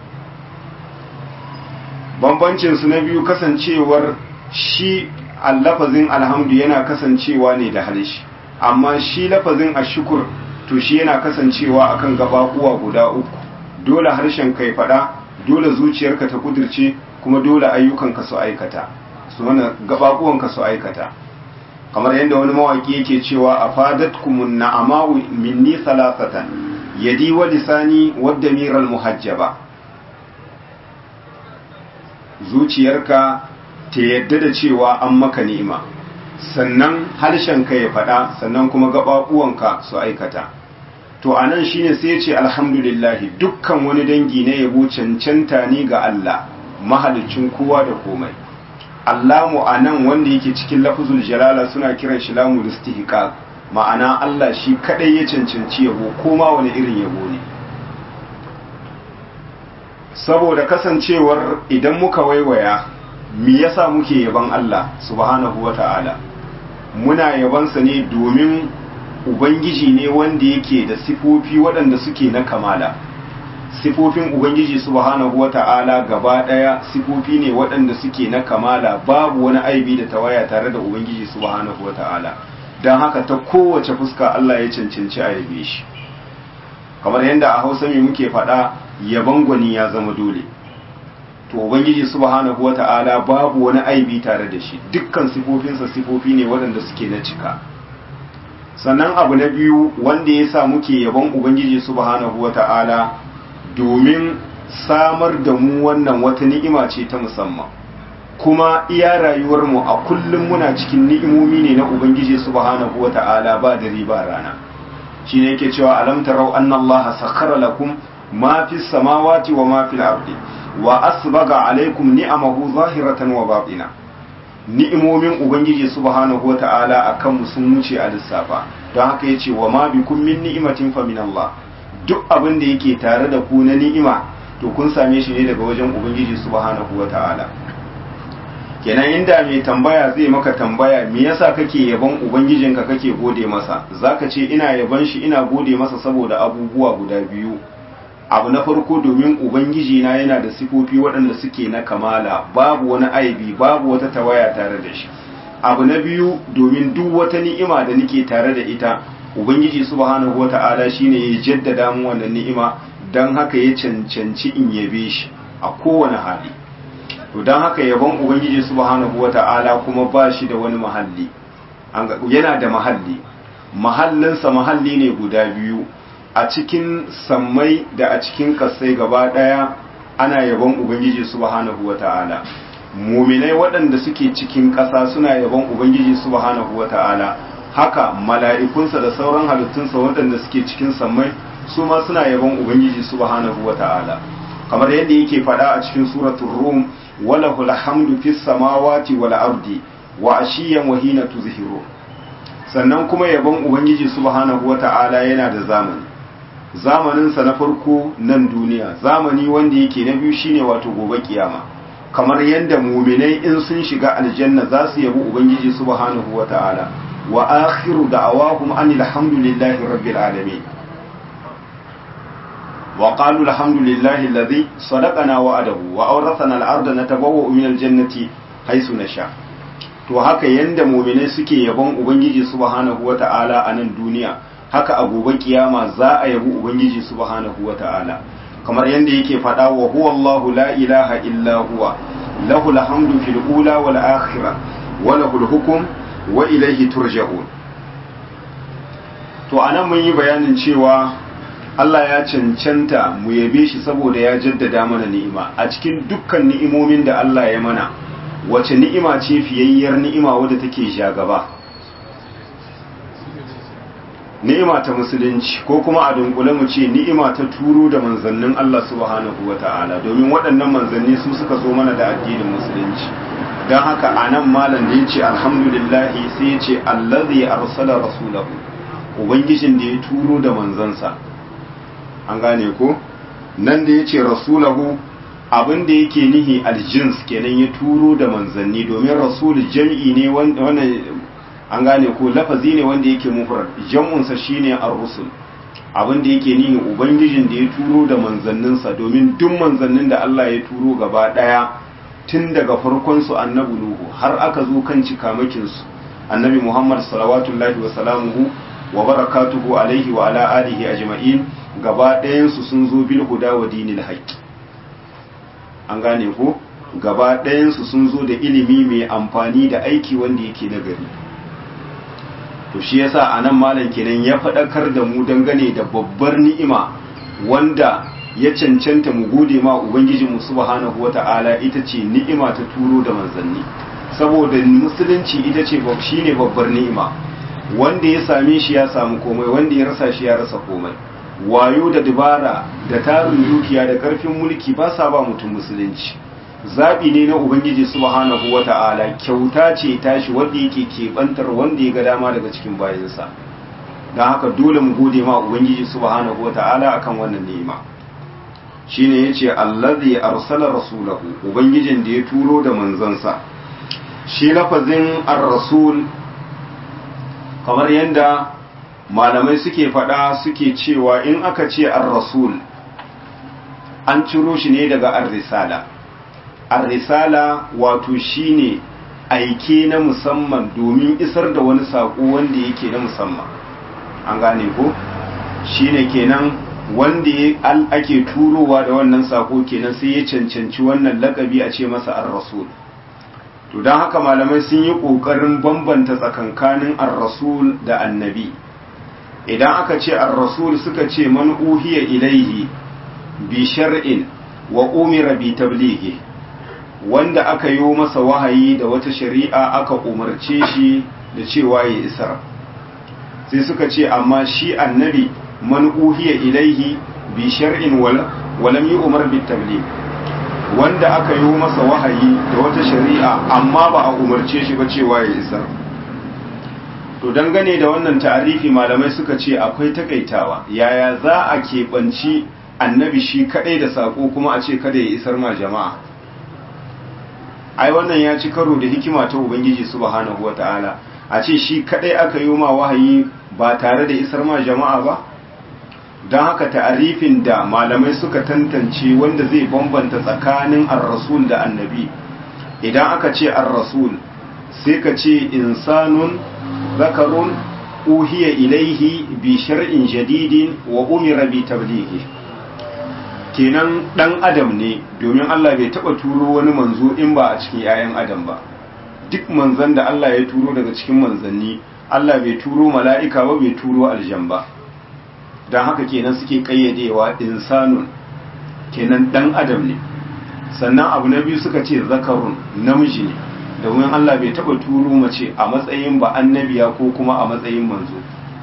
bambancin su na biyu kasancewar shi lafazin alhamdu yana kasancewa ne da halishi amma shi lafazin ashukur to shi yana kasancewa akan gabakuwa guda uku dole harshen kai fada dole zuciyarka ta kudirce kuma dole ayyukanka su aikata su wannan gabakuwanka su aikata kamar yadda wani mawaki yake cewa a fadatkumun na'ama'u minni salasatan yadi wa lisani wadda miral muhajjaba zuciyarka ta yadda da cewa an maka ni'ima sannan harshenka ya faɗa sannan kuma gaɓaɓuwanka su aikata to anan shine sai ya ce alhamdulillah dukkan wani dangi na yabo cancanta ne ga Allah mahalicin kowa da komai Allamu anan wanda yake cikin lafzul jalala suna kiran shi lamul istihqaq ma'ana Allah shi kadai ya cancanci yabo koma wani irin yabo ne saboda kasancewar idan muka waiwaya me yasa muke yaban Allah subhanahu wata'ala muna yabansa ne domin ubangiji ne wanda yake da sifofi waɗanda suke na kamala sifofin ubangiji subhanahu wata'ala gaba ɗaya sifofi ne waɗanda suke na kamala babu wani aibi da tawaya tare da ubangiji subhanahu wata'ala don haka ta kowace fuska Allah ya cancanci a yabe shi kamar yadda a hausa mai muke faɗa yaban gwani ya zama dole to ubangiji subhanahu wata'ala babu wani aibi tare da shi dukkan sifofinsa sifofi ne waɗanda suke na cika sannan abu na biyu wanda ya sa muke yaban ubangiji subhanahu wata'ala domin samar da mu wannan wata ni'ima ce ta musamman kuma iya rayuwarmu a kullum muna cikin ni'imomi ne na ubangiji subhanahu wata'ala ba da riba rana shi ne yake cewa alam tarau anna allaha sakhara lakum ma fi samawati wa ma fil ardi wa asbaga alaikum ni'amahu zahiratan wa batina ni'imomin ubangiji subhanahu wata'ala akan mu sun wuce a lissafa don haka yace wa ma bikum min ni'matin fa min Allah duk abin da yake tare da ku na ni'ima to kun same shi ne daga wajen ubangiji subhanahu wata'ala kenan inda mai tambaya zai maka tambaya me yasa kake yaban ubangijinka kake gode masa zaka ce ina yaban shi ina gode masa saboda abubuwa guda biyu abu na farko domin ubangiji na yana da sifofi waɗanda suke na kamala babu wani aibi babu wata tawaya tare da shi abu na biyu domin duk wata ni'ima da nake tare da ita ubangiji subhanahu wata'ala shine ya jaddada mu wannan ni'ima dan haka ya cancanci in yabe shi a kowane hali to dan haka yabon ubangiji subhanahu wata'ala kuma ba shi da wani mahalli yana da mahalli mahallinsa mahalli ne guda biyu a cikin sammai da a cikin kasai gaba daya ana yabon ubangiji subhanahu wata'ala muminai waɗanda suke cikin ƙasa suna yabon ubangiji subhanahu wata'ala haka mala'ikunsa da sauran halittunsa waɗanda suke cikin sammai su ma suna yabon ubangiji subhanahu wata'ala kamar yadda yake faɗa a cikin suratul rum walahul hamdu fis samawati wal ardi wa ashiyan wa hina tuzhiru sannan kuma yabon ubangiji subhanahu wata'ala yana da zamani zamaninsa na farko nan duniya zamani wanda yake na biyu shine wato gobe kiyama kamar yadda muminai in sun shiga aljanna za su yabi ubangiji subhanahu wata'ala wa akhiru da'awahum anil hamdulillahi rabbil alamin wa qalu alhamdulillahi alladhi sadaqana wa'adahu wa awrathana al-ardha natabawwa'u min al-jannati haythu nasha to haka yanda muminai suke yabon ubangiji subhanahu wata'ala a nan duniya haka a gobe kiyama za a yabi ubangiji subhanahu wata'ala kamar yadda yake faɗa wa huwa Allahu la ilaha illa huwa lahu alhamdu fil ula wal akhirah wa lahu al-hukm wa ilayhi turja'un to anan mun yi bayanin cewa Allah ya cancanta mu yabe shi saboda ya jaddada mana ni'ima a cikin dukkan ni'imomin da Allah ya mana wace ni'ima ce fiyayyar ni'ima wadda take jagaba ni'ima ta musulunci ko kuma a dunkule mu ce ni'ima ta turo da manzannin Allah subhanahu wata'ala domin waɗannan manzanni su suka zo mana da addinin musulunci don haka a nan malam da ya ce alhamdulillahi sai ya ce allazi arsala rasulahu ubangijin da ya turo da manzansa an gane ko nan da ya ce rasulahu abin da yake nihi aljins kenan ya turo da manzanni domin rasul jam'i ne wannan an gane ko lafazi ne wanda yake mufrad jam'unsa shine ar-rusul abin da yake nihi ubangijin da ya turo da manzanninsa domin duk manzannin da Allah ya turo gaba daya tun daga farkon su annabi nuhu har aka zo kan cikamakin su annabi muhammad salawatullahi wa salamuhu wa barakatuhu alaihi wa ala alihi ajma'in gaba ɗayan su sun zo bil huda wa dinil haqq an gane ko gaba ɗayan su sun zo da ilimi mai amfani da aiki wanda yake nagari to shi yasa anan malam kenan ya faɗakar da mu dangane da babbar ni'ima wanda ya cancanta mu gode ma ubangiji mu subhanahu wata'ala ita ce ni'ima ta turo da manzanni saboda musulunci ita ce shine babbar ni'ima wanda ya same shi ya samu komai wanda ya rasa shi ya rasa komai wayo da dubara da tarin dukiya da karfin mulki ba sa ba mutum musulunci zaɓi ne na ubangiji subhanahu wata'ala kyauta ce tashi wanda yake keɓantar wanda ya ga dama daga cikin bayansa don haka dole mu gode ma ubangiji subhanahu wata'ala akan wannan ni'ima shine yace allazi arsala rasulahu ubangijin da ya turo da manzansa shi lafazin ar-rasul kamar yadda malamai suke faɗa suke cewa in aka ce ar-rasul an ciro shi ne daga ar-risala ar-risala wato shine aike na musamman domin isar da wani saƙo wanda yake na musamman an gane ko shine kenan wanda ake turowa da wannan sako kenan sai ya cancanci wannan lakabi a ce masa ar-rasul to don haka malamai sun yi ƙoƙarin bambanta tsakankanin ar-rasul da annabi idan aka ce ar-rasul suka ce man uhiya ilaihi bi shar'in wa umira bi tablighi wanda aka yi masa wahayi da wata shari'a aka umarce shi da cewa ya isar sai suka ce amma shi annabi man uhiya ilaihi bi shar'in walam yi umar bi tabligh wanda aka yi masa wahayi da wata shari'a amma ba a umarce shi ba cewa ya isar to dangane da wannan ta'arifi malamai suka ce akwai takaitawa yaya za a keɓanci annabi shi kaɗai da saƙo kuma a ce kada ya isar ma jama'a ai wannan ya ci karo da hikima ta ubangiji subhanahu wata'ala a ce shi kaɗai aka yi ma wahayi ba tare da isar ma jama'a ba don haka ta'arifin da malamai suka tantance wanda zai bambanta tsakanin ar-rasul da annabi idan aka ce ar-rasul sai ka ce insanun zakarun uhiya ilaihi bi shar'in jadidin wa umira bi tablighi kenan dan adam ne domin Allah bai taba turo wani manzo in ba a cikin 'ya'yan adam ba duk manzon da Allah ya turo daga cikin manzanni Allah bai turo mala'ika ba bai turo aljan ba don haka kenan suke kayyadewa insanun kenan dan adam ne sannan abu na biyu suka ce zakarun namiji ne domin Allah bai taba turo mace a matsayin ba annabiya ko kuma a matsayin manzo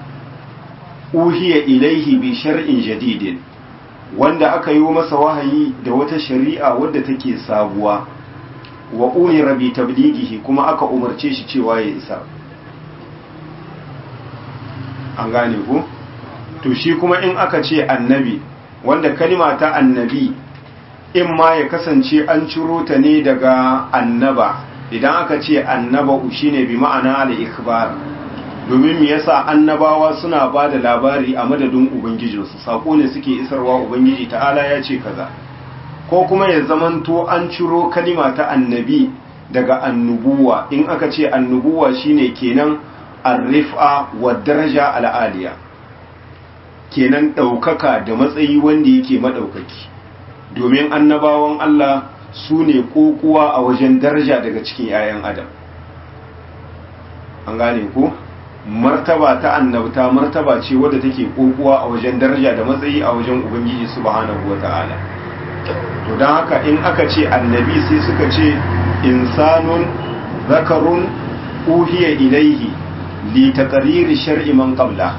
uhiya ilaihi bi shar'in jadidin wanda aka yi masa wahayi da wata shari'a wadda take sabuwa wa umira bi tablighihi kuma aka umarce shi cewa ya isa an gane ku to shi kuma in aka ce annabi wanda kalima ta annabi in ma ya kasance an ciro ta ne daga annaba idan aka ce annaba shine bi ma'ana al-ikhbar domin me yasa annabawa suna ba da labari a madadin ubangijinsu sako ne suke isarwa ubangiji ta'ala ya ce kaza ko kuma ya zamanto an ciro kalima ta annabi daga annubuwa in aka ce annubuwa shine kenan arrifa wa daraja al'aliya kenan ɗaukaka da matsayi wanda yake maɗaukaki domin annabawan Allah su ne kokuwa a wajen daraja daga cikin 'ya'yan adam an gane ko martaba ta annabta martaba ce wadda take kokuwa a wajen daraja da matsayi a wajen ubangiji subhanahu wata'ala to don haka in aka ce annabi sai suka ce insanun zakarun uhiya ilaihi li taqriri shar'i man qabla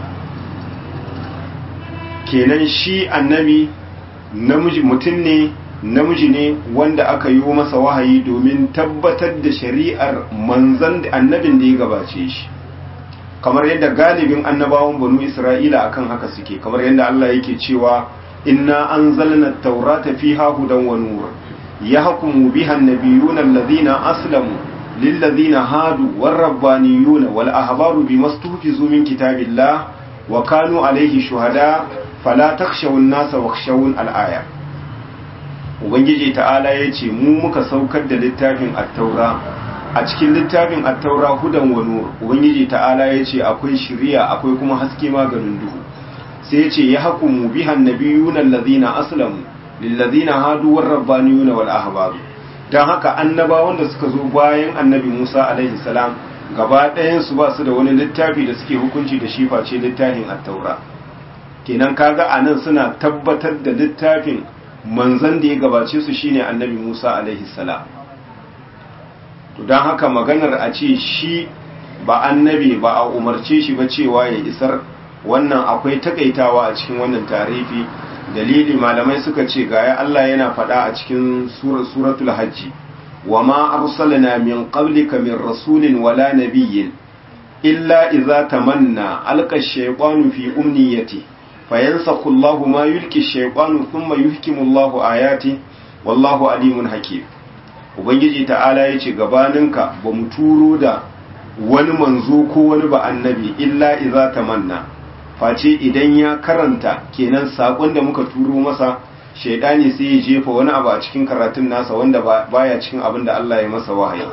kenan shi annabi namiji mutum ne namiji ne wanda aka yi masa wahayi domin tabbatar da shari'ar manzan annabin da ya gabace shi kamar yadda galibin annabawan banu isra'ila akan haka suke kamar yadda Allah yake cewa inna anzalna at-taurata fiha hudan wa nur yahkumu biha an-nabiyyuna alladhina aslamu lilladhina hadu war-rabbaniyuna wal-ahbaru bimastuhfizu min kitabillah wa kanu alayhi shuhada fala takhshawun nasa wakhshawun al-aya ubangiji ta'ala yace mu muka saukar da littafin at-taura a cikin littafin at-taura hudan wa nur ubangiji ta'ala yace akwai shiriya akwai kuma haske maganin duhu sai yace ya hukumu bihan nabiyuna allazina aslamu lillazina hadu war-rabbaniyuna wal ahbab dan haka annabawan da suka zo bayan annabi Musa alaihi salam gaba ɗayan su ba su da wani littafi da suke hukunci da shi face littafin at-taura kenan kaga anan suna tabbatar da littafin manzan da ya gabace su shine annabi Musa alaihi salam to dan haka maganar a ce shi ba annabi ba a umarce shi ba cewa ya isar wannan akwai takaitawa a cikin wannan tarifi dalili malamai suka ce gaya Allah yana faɗa a cikin suratul hajji wa ma arsalna min qablika min rasulin wala nabiyyin illa idza tamanna alqa ash-shaytanu fi umniyati fayansakhu Allahu ma yulki ash-shaytanu thumma yuhkimu Allahu ayati wallahu alimun hakim ubangiji ta'ala yace gabaninka ba mu turo da wani manzo ko wani ba annabi illa idza tamanna face idan ya karanta kenan sakon da muka turo masa shaidani sai ya jefa wani abu a cikin karatun nasa wanda baya cikin abin da Allah ya masa wahayi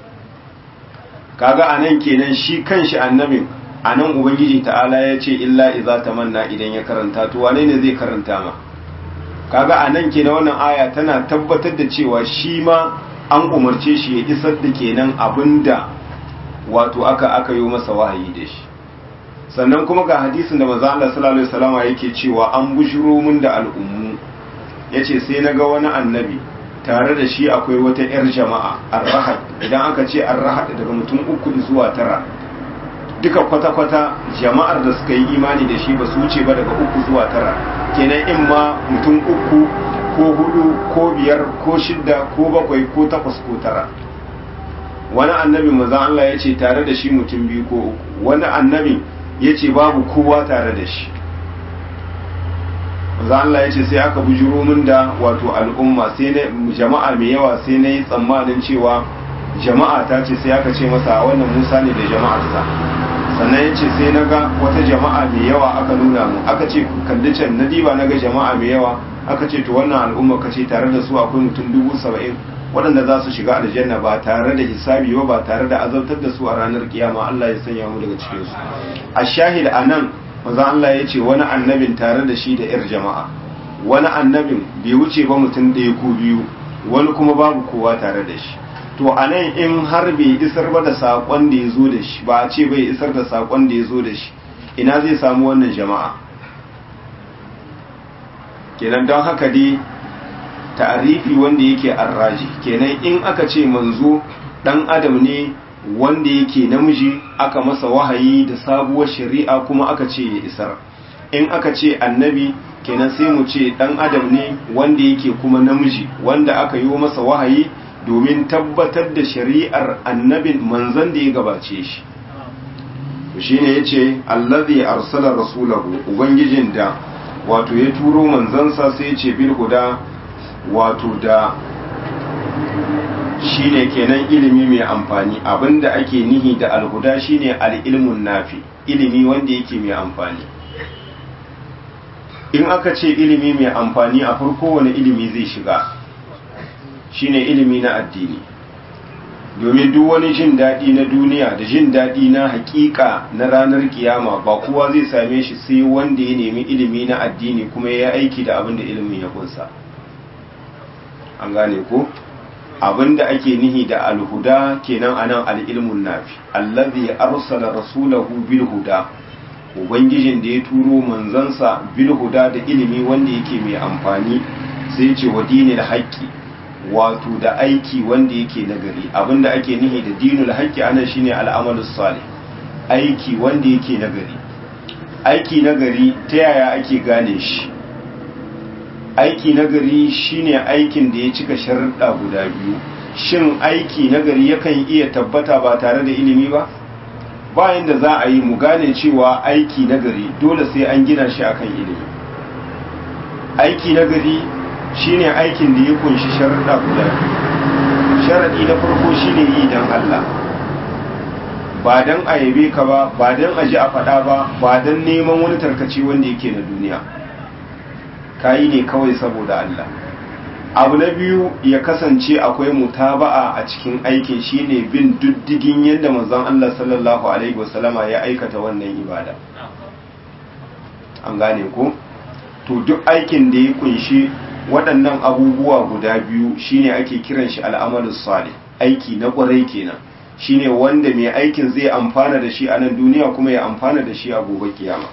kaga anan kenan shi kanshi annabin anan ubangiji ta'ala ya ce illa idza tamanna idan ya karanta to wane ne zai karanta ma kaga anan kenan wannan aya tana tabbatar da cewa shi ma an umarce shi ya isar da kenan abinda wato aka aka yi masa wahayi da shi sannan kuma ga hadisin da manzo Allah sallallahu alaihi wasallam yake cewa an bushiro mun da al'ummu yace sai naga wani annabi tare da shi akwai wata yar jama'a arrahad idan aka ce arrahad daga mutum uku zuwa tara duka kwata-kwata jama'ar da suka yi imani da shi ba su wuce ba daga uku zuwa tara kenan in ma mutum uku ko hudu ko biyar ko shidda ko bakwai ko takwas ko tara wani annabi manzon Allah ya ce tare da shi mutum biyu ko uku wani annabi ya ce babu kowa tare da shi manzon Allah ya ce sai aka bujuro min da wato al'umma sai na jama'a mai yawa sai na yi tsammanin cewa jama'a ta ce sai aka ce masa wannan Musa ne da jama'arsa sannan ya ce sai na ga wata jama'a mai yawa aka nuna mu aka ce kalli can na diba na ga jama'a mai yawa aka ce to wannan al'umma ka ce tare da su akwai mutum dubu saba'in waɗanda za su shiga aljanna ba tare da hisabi ba ba tare da azabtar da su a ranar kiyama Allah ya sanya mu daga cikin su a shahid a nan maza Allah ya ce wani annabin tare da shi da yar jama'a wani annabin bai wuce ba mutum ɗaya ko biyu wani kuma babu kowa tare da shi to a nan in har bai isar ba da saƙon da ya zo da shi ba a ce bai isar da saƙon da ya zo da shi ina zai samu wannan jama'a kenan don haka dai ta'arifi wanda yake arraji kenan in aka ce manzo dan adam ne wanda yake namiji aka masa wahayi da sabuwar shari'a kuma aka ce ya isar in aka ce annabi kenan sai mu ce dan adam ne wanda yake kuma namiji wanda aka yi masa wahayi domin tabbatar da shari'ar annabin manzon da ya gabace shi to shine yace allazi arsala rasulahu ubangijin da wato ya turo manzansa sai ya ce bil huda wato da shine kenan ilimi mai amfani abinda ake nihi da alhuda shine al-ilmun nafi ilimi wanda yake mai amfani in aka ce ilimi mai amfani a farko wani ilimi zai shiga shine ilimi na addini domin duk wani jin daɗi na duniya da jin daɗi na hakika na ranar kiyama ba kowa zai same shi sai wanda ya nemi ilimi na addini kuma ya aiki da abin da ilimin ya kunsa an gane ko abinda ake nihi da alhuda kenan anan al'ilmun nafi allazi arsala rasulahu bil huda ubangijin da ya turo manzansa bil huda da ilimi wanda yake mai amfani sai ce wa dinil haqqi wato da aiki wanda yake nagari abinda ake nihi da dinul haqqi anan shine al'amalus salih aiki wanda yake nagari aiki nagari ta yaya ake gane shi aiki nagari shine aikin da ya cika sharuɗa guda biyu shin aiki nagari yakan iya tabbata ba tare da ilimi ba bayan da za a yi mu gane cewa aiki nagari dole sai an gina shi akan ilimi aiki nagari shine aikin da ya kunshi sharuɗa guda biyu sharaɗi na farko shine yi don Allah ba don a yabe ka ba ba don a ji a faɗa ba ba don neman wani tarkace wanda yake na duniya kayi ne kawai saboda Allah abu na biyu ya kasance akwai mutaba'a a cikin aikin shine bin diddigin yadda manzon Allah sallallahu alaihi wasallama ya aikata wannan ibada an gane ko to duk aikin da ya kunshi waɗannan abubuwa guda biyu shine ake kiran shi al'amalus salih aiki na ƙwarai kenan shine wanda mai aikin zai amfana da shi a nan duniya kuma ya amfana da shi a gobe kiyama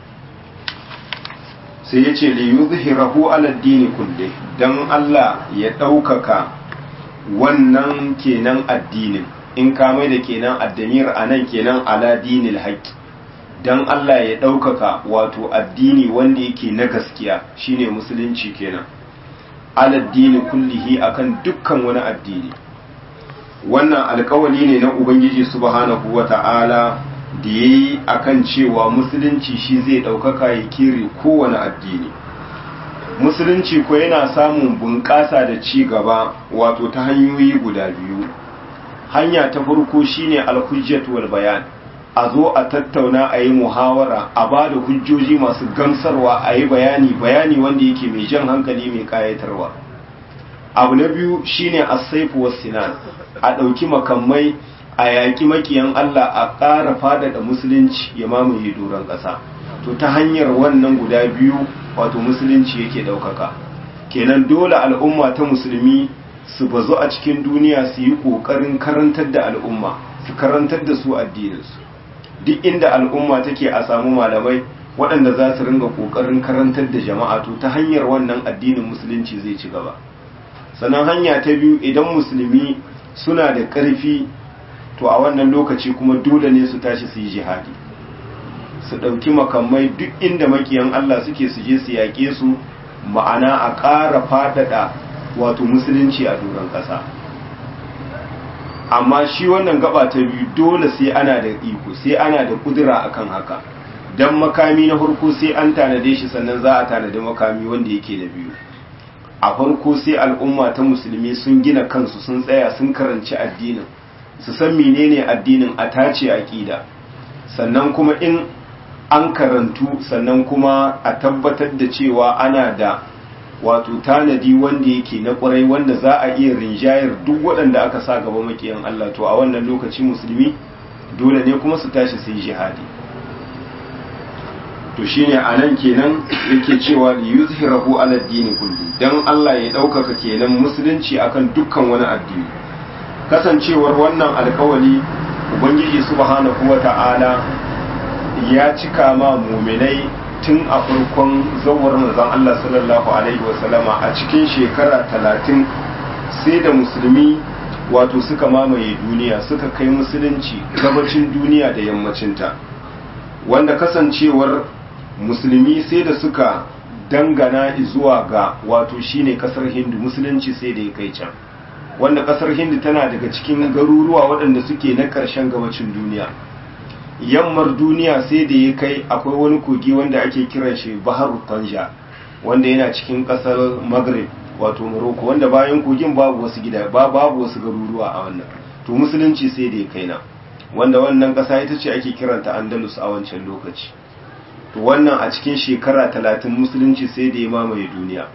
sai ya ce li yuzhirahu ala dini kulle dan Allah ya ɗaukaka wannan kenan addinin in ka mai da kenan addamir a nan kenan ala dinil haqqi dan Allah ya ɗaukaka wato addini wanda yake na gaskiya shine musulunci kenan aladdini kullihi akan dukkan wani addini wannan alkawali ne na ubangiji subhanahu wata'ala da ya yi akan cewa musulunci shi zai ɗaukaka ya kere kowane addini musulunci ko yana samun bunƙasa da ci gaba wato ta hanyoyi guda biyu hanya ta farko shine alhujjat wal bayan a zo a tattauna a yi muhawara a ba da hujjoji masu gamsarwa a yi bayani bayani wanda yake mai jan hankali mai kayatarwa abu na biyu shine asaifu was sinan a ɗauki makamai a yaƙi makiyan Allah a ƙara faɗaɗa musulunci ya mamaye doron ƙasa to ta hanyar wannan guda biyu wato musulunci yake ɗaukaka kenan dole al'umma ta musulmi su bazu a cikin duniya su yi ƙoƙarin karantar da al'umma su karantar da su addininsu duk inda al'umma take a samu malamai waɗanda za su ringa ƙoƙarin karantar da jama'a to ta hanyar wannan addinin musulunci zai ci gaba sannan hanya ta biyu idan musulmi suna da ƙarfi to a wannan lokaci kuma dole ne su tashi su yi jihadi su ɗauki makamai duk inda makiyan Allah suke su je su yaƙe su ma'ana a ƙara faɗaɗa wato musulunci a doron ƙasa amma shi wannan gaba ta biyu dole sai ana da iko sai ana da kudura akan haka dan makami na farko sai an tanade shi sannan za a tanadi makami wanda yake da biyu a farko sai al'umma ta musulmi sun gina kansu sun tsaya sun karanci addinin su san menene addinin a tace aqida sannan kuma in an karantu sannan kuma a tabbatar da cewa ana da wato tanadi wanda yake na kwarai wanda za a iya rinjayar duk waɗanda aka sa gaba makiyan Allah to a wannan lokaci musulmi dole ne kuma su tashi su yi jihadi to shine a nan kenan yake cewa li yuzhirahu ala dini kulli dan Allah ya ɗaukaka kenan musulunci akan dukkan wani addini kasancewar wannan alkawali ubangiji subhanahu wata'ala ya cika ma muminai tun a farkon zawar manzon Allah sallallahu alaihi wasallama a cikin shekara talatin sai da musulmi wato suka mamaye duniya suka kai musulunci gabacin duniya da yammacinta wanda kasancewar musulmi sai da suka dangana zuwa ga wato shine kasar hindu musulunci sai da ya kai can wanda kasar hindu tana daga cikin garuruwa waɗanda suke na ƙarshen gabacin duniya yammar duniya sai da ya kai akwai wani kogi wanda ake kiran shi bahar tanja wanda yana cikin kasar maghrib wato morocco wanda bayan kogin babu wasu gida ba babu wasu garuruwa a wannan to musulunci sai da ya kai na wanda wannan kasa ita ce ake kiranta andalus a wancan lokaci to wannan a cikin shekara talatin musulunci sai da ya mamaye duniya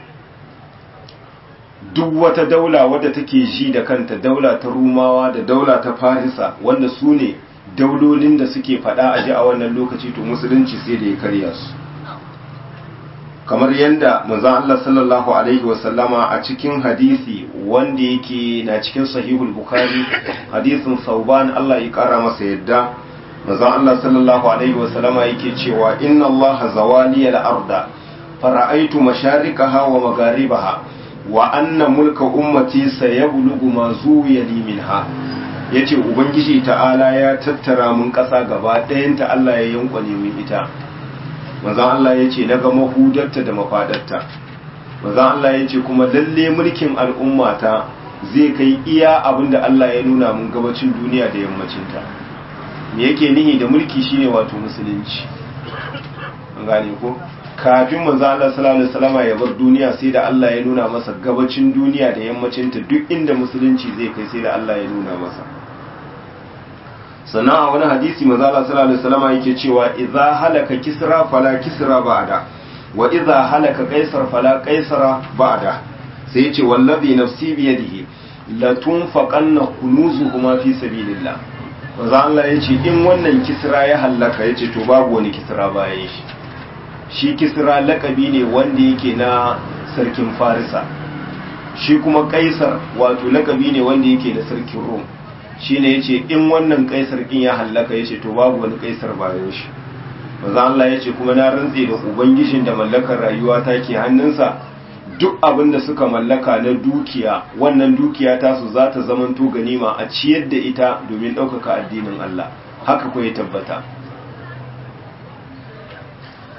duk wata daula wadda take ji da kanta daula ta rumawa da daula ta farisa wanda su ne daulolin da suke fada a ji a wannan lokaci to musulunci sai da ya karya su kamar yadda manzon Allah sallallahu alaihi wasallama a cikin hadisi wanda yake na cikin sahihul bukhari hadisin sauban Allah ya kara masa yadda manzon Allah sallallahu alaihi wasallama yake cewa inna Allah zawali al-arda fara'aitu masharikaha wa magharibaha wa anna mulka ummati sayablughu ma zuwiya li minha ya ce ubangiji ta'ala ya tattara mun ƙasa gaba ɗayanta Allah ya yankwane min ita manzan Allah ya ce daga mahudarta da mafadarta manzan Allah ya ce kuma lalle mulkin al'ummata zai kai iya abin da Allah ya nuna mun gabacin duniya da yammacinta me yake nihi da mulki shine wato musulunci an gane ko kafin manzan Allah sallallahu alaihi wasallam ya bar duniya sai da Allah ya nuna masa gabacin duniya da yammacinta duk inda musulunci zai kai sai da Allah ya nuna masa sannan a wani hadisi maza Allah sallallahu alaihi wasallam yake cewa idza halaka kisra fala kisra ba'da wa idza halaka qaisar fala qaisara ba'da sai yace wallazi nafsi bi yadihi la tunfaqanna kunuzuhuma fi sabilillah maza Allah yace in wannan kisra ya halaka yace to babu wani kisra bayan shi shi kisra lakabi ne wanda yake na sarkin farisa shi kuma kaisar wato lakabi ne wanda yake da sarkin rum shine yace in wannan kaisar kin ya hallaka yace to babu wani kaisar bayan shi manzo Allah yace kuma na rantse da ubangijin da mallakar rayuwa take hannunsa duk abin da suka mallaka na dukiya wannan dukiya ta su za ta zamanto ganima a ciyar da ita domin ɗaukaka addinin Allah haka ko ya tabbata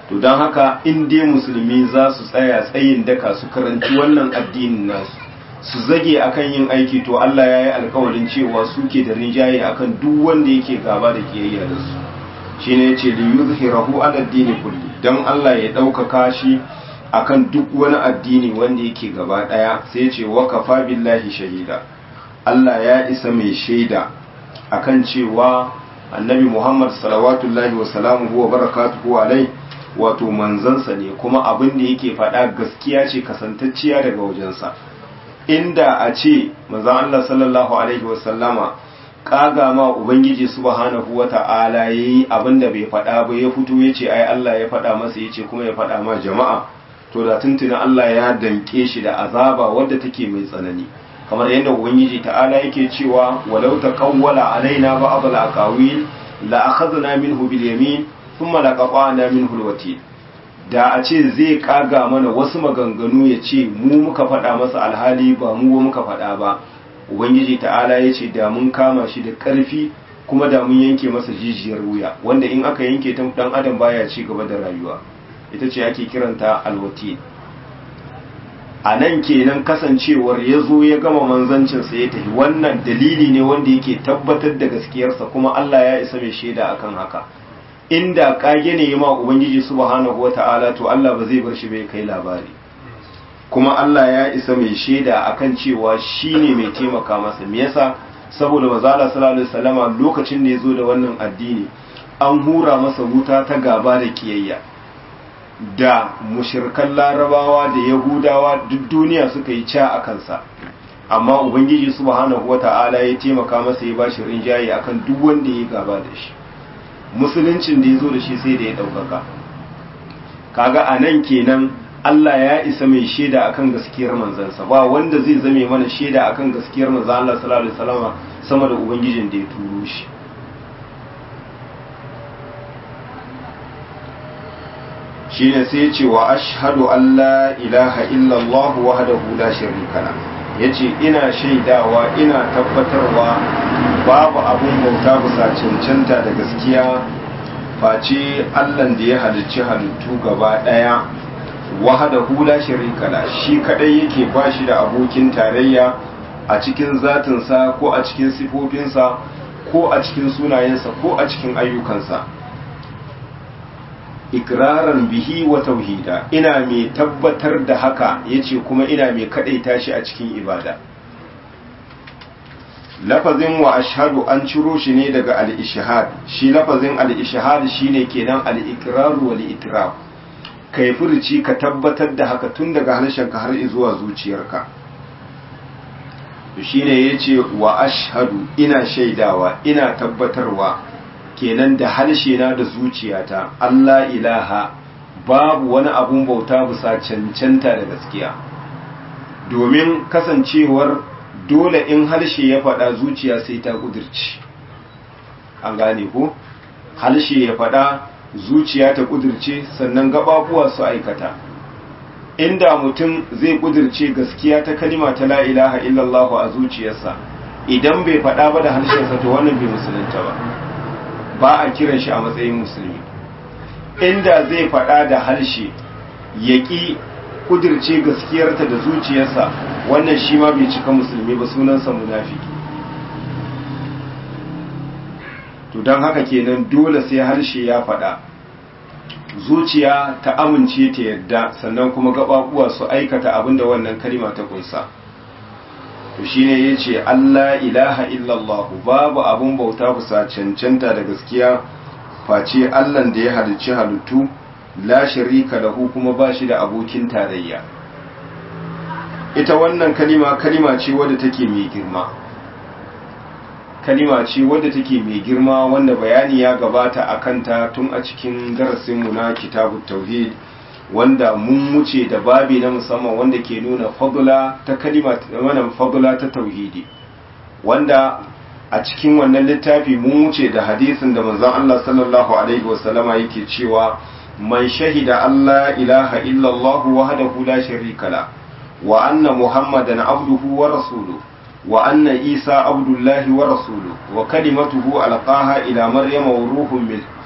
to don haka in dai musulmi za su tsaya tsayin daka su karanci wannan addinin nasu su zage akan yin aiki to Allah ya yi alkawarin cewa suke da rinjaye akan duk wanda yake gaba da kiyayya da su shine yace li yuzhirahu ala addini kulli dan Allah ya ɗaukaka shi akan duk wani addini wanda yake gaba daya sai yace wa kafa billahi shahida Allah ya isa mai shaida akan cewa annabi Muhammad salawatullahi wa salamuhu wa barakatuhu alai wato manzansa ne kuma abin da yake faɗa gaskiya ce kasantacciya daga wajensa inda a ce manzon Allah sallallahu alaihi wa sallama kaga ma ubangiji subhanahu wata'ala yayi abin da bai faɗa ba ya fito yace ai Allah ya faɗa masa yace kuma ya faɗa ma jama'a to da tuntuna Allah ya danke shi da azaba wadda take mai tsanani kamar yadda ubangiji ta'ala yake cewa walau taqawwala alaina ba'd al-aqawil la akhadna minhu bil yamin thumma laqata'na minhu al-watil da a ce zai kaga mana wasu maganganu ya ce mu muka faɗa masa alhali ba mu muka faɗa ba ubangiji ta'ala ya ce da mun kama shi da ƙarfi kuma da mun yanke masa jijiyar wuya wanda in aka yanke ta dan adam baya ci gaba da rayuwa ita ce ake kiranta alwati a nan kenan kasancewar ya zo ya gama manzancinsa ya tafi wannan dalili ne wanda yake tabbatar da gaskiyarsa kuma Allah ya isa mai shaida akan haka inda kage ne ya ma ubangiji subhanahu wata'ala to Allah ba zai bar shi bai kai labari kuma Allah ya isa mai shaida akan cewa shine mai taimaka masa me yasa saboda manzo Allah sallallahu alaihi wasallama lokacin da ya zo da wannan addini an hura masa wuta ta gaba da kiyayya da mushirkan larabawa da yahudawa duk duniya suka yi ca a kansa amma ubangiji subhanahu wata'ala ya taimaka masa ya bashi rinjaye akan duk wanda ya gaba da shi musuluncin da ya zo da shi sai da ya ɗaukaka kaga a nan kenan Allah ya isa mai shaida akan gaskiyar manzansa ba wanda zai zame mana shaida akan gaskiyar manzan Allah sallallahu alaihi wasallam sama da ubangijin da ya turo shi shine sai ya ce wa ashhadu an la ilaha illallah wahdahu la sharika la yace ina shaidawa ina tabbatarwa babu abun bauta bisa cancanta da gaskiya face Allah da ya halicci halittu gaba daya wahdahu la sharika la shi kadai yake bashi da abokin tarayya a cikin zatinsa ko a cikin sifofinsa ko a cikin sunayensa ko a cikin ayyukansa ikraran bihi wa tauhida ina mai tabbatar da haka yace kuma ina mai kadaita shi a cikin ibada lafazin wa ashhadu an ciro shi ne daga al-ishhad shi lafazin al-ishhad shine kenan al-iqrar wal itiraf kai furci ka tabbatar da haka tun daga harshenka har zuwa zuciyarka shine yace wa ashhadu ina shaidawa ina tabbatarwa kenan da harshe na da zuciyata Allah ilaha babu wani abun bauta bisa cancanta da gaskiya domin kasancewar dole in harshe ya faɗa zuciya sai ta kudirci an gane ko harshe ya faɗa zuciya ta kudirce sannan gababuwa su aikata inda mutum zai kudirce gaskiya ta kalima ta la ilaha illallah a zuciyarsa idan bai faɗa ba da harshensa to wannan bai musulunta ba ba a kiran shi a matsayin musulmi inda zai faɗa da harshe ya ƙi kudirce gaskiyarta da zuciyarsa wannan shi ma bai cika musulmi ba sunansa munafiki to don haka kenan dole sai harshe ya faɗa zuciya ta amince ta yadda sannan kuma gaɓaɓuwa su aikata abinda wannan kalima ta kunsa to shine yace Allah ilaha illallah babu abun bauta bisa cancanta da gaskiya face Allah da ya halicci halittu la sharika lahu kuma ba shi da abokin tarayya ita wannan kalima kalima ce wadda take mai girma kalima ce wadda take mai girma wanda bayani ya gabata a kanta tun a cikin darasinmu na kitabut tauhid wanda mun wuce da babi na musamman wanda ke nuna fadula ta kalima wannan fadula ta tauhidi wanda a cikin wannan littafi mun wuce da hadisin da manzon Allah sallallahu alaihi wasallama yake cewa man shahida Allah ilaha illa Allah wahdahu la sharika la wa anna muhammadan abduhu wa rasuluhu wa anna isa abdullahi wa rasuluhu wa kalimatuhu alqaha ila maryama wa ruhun min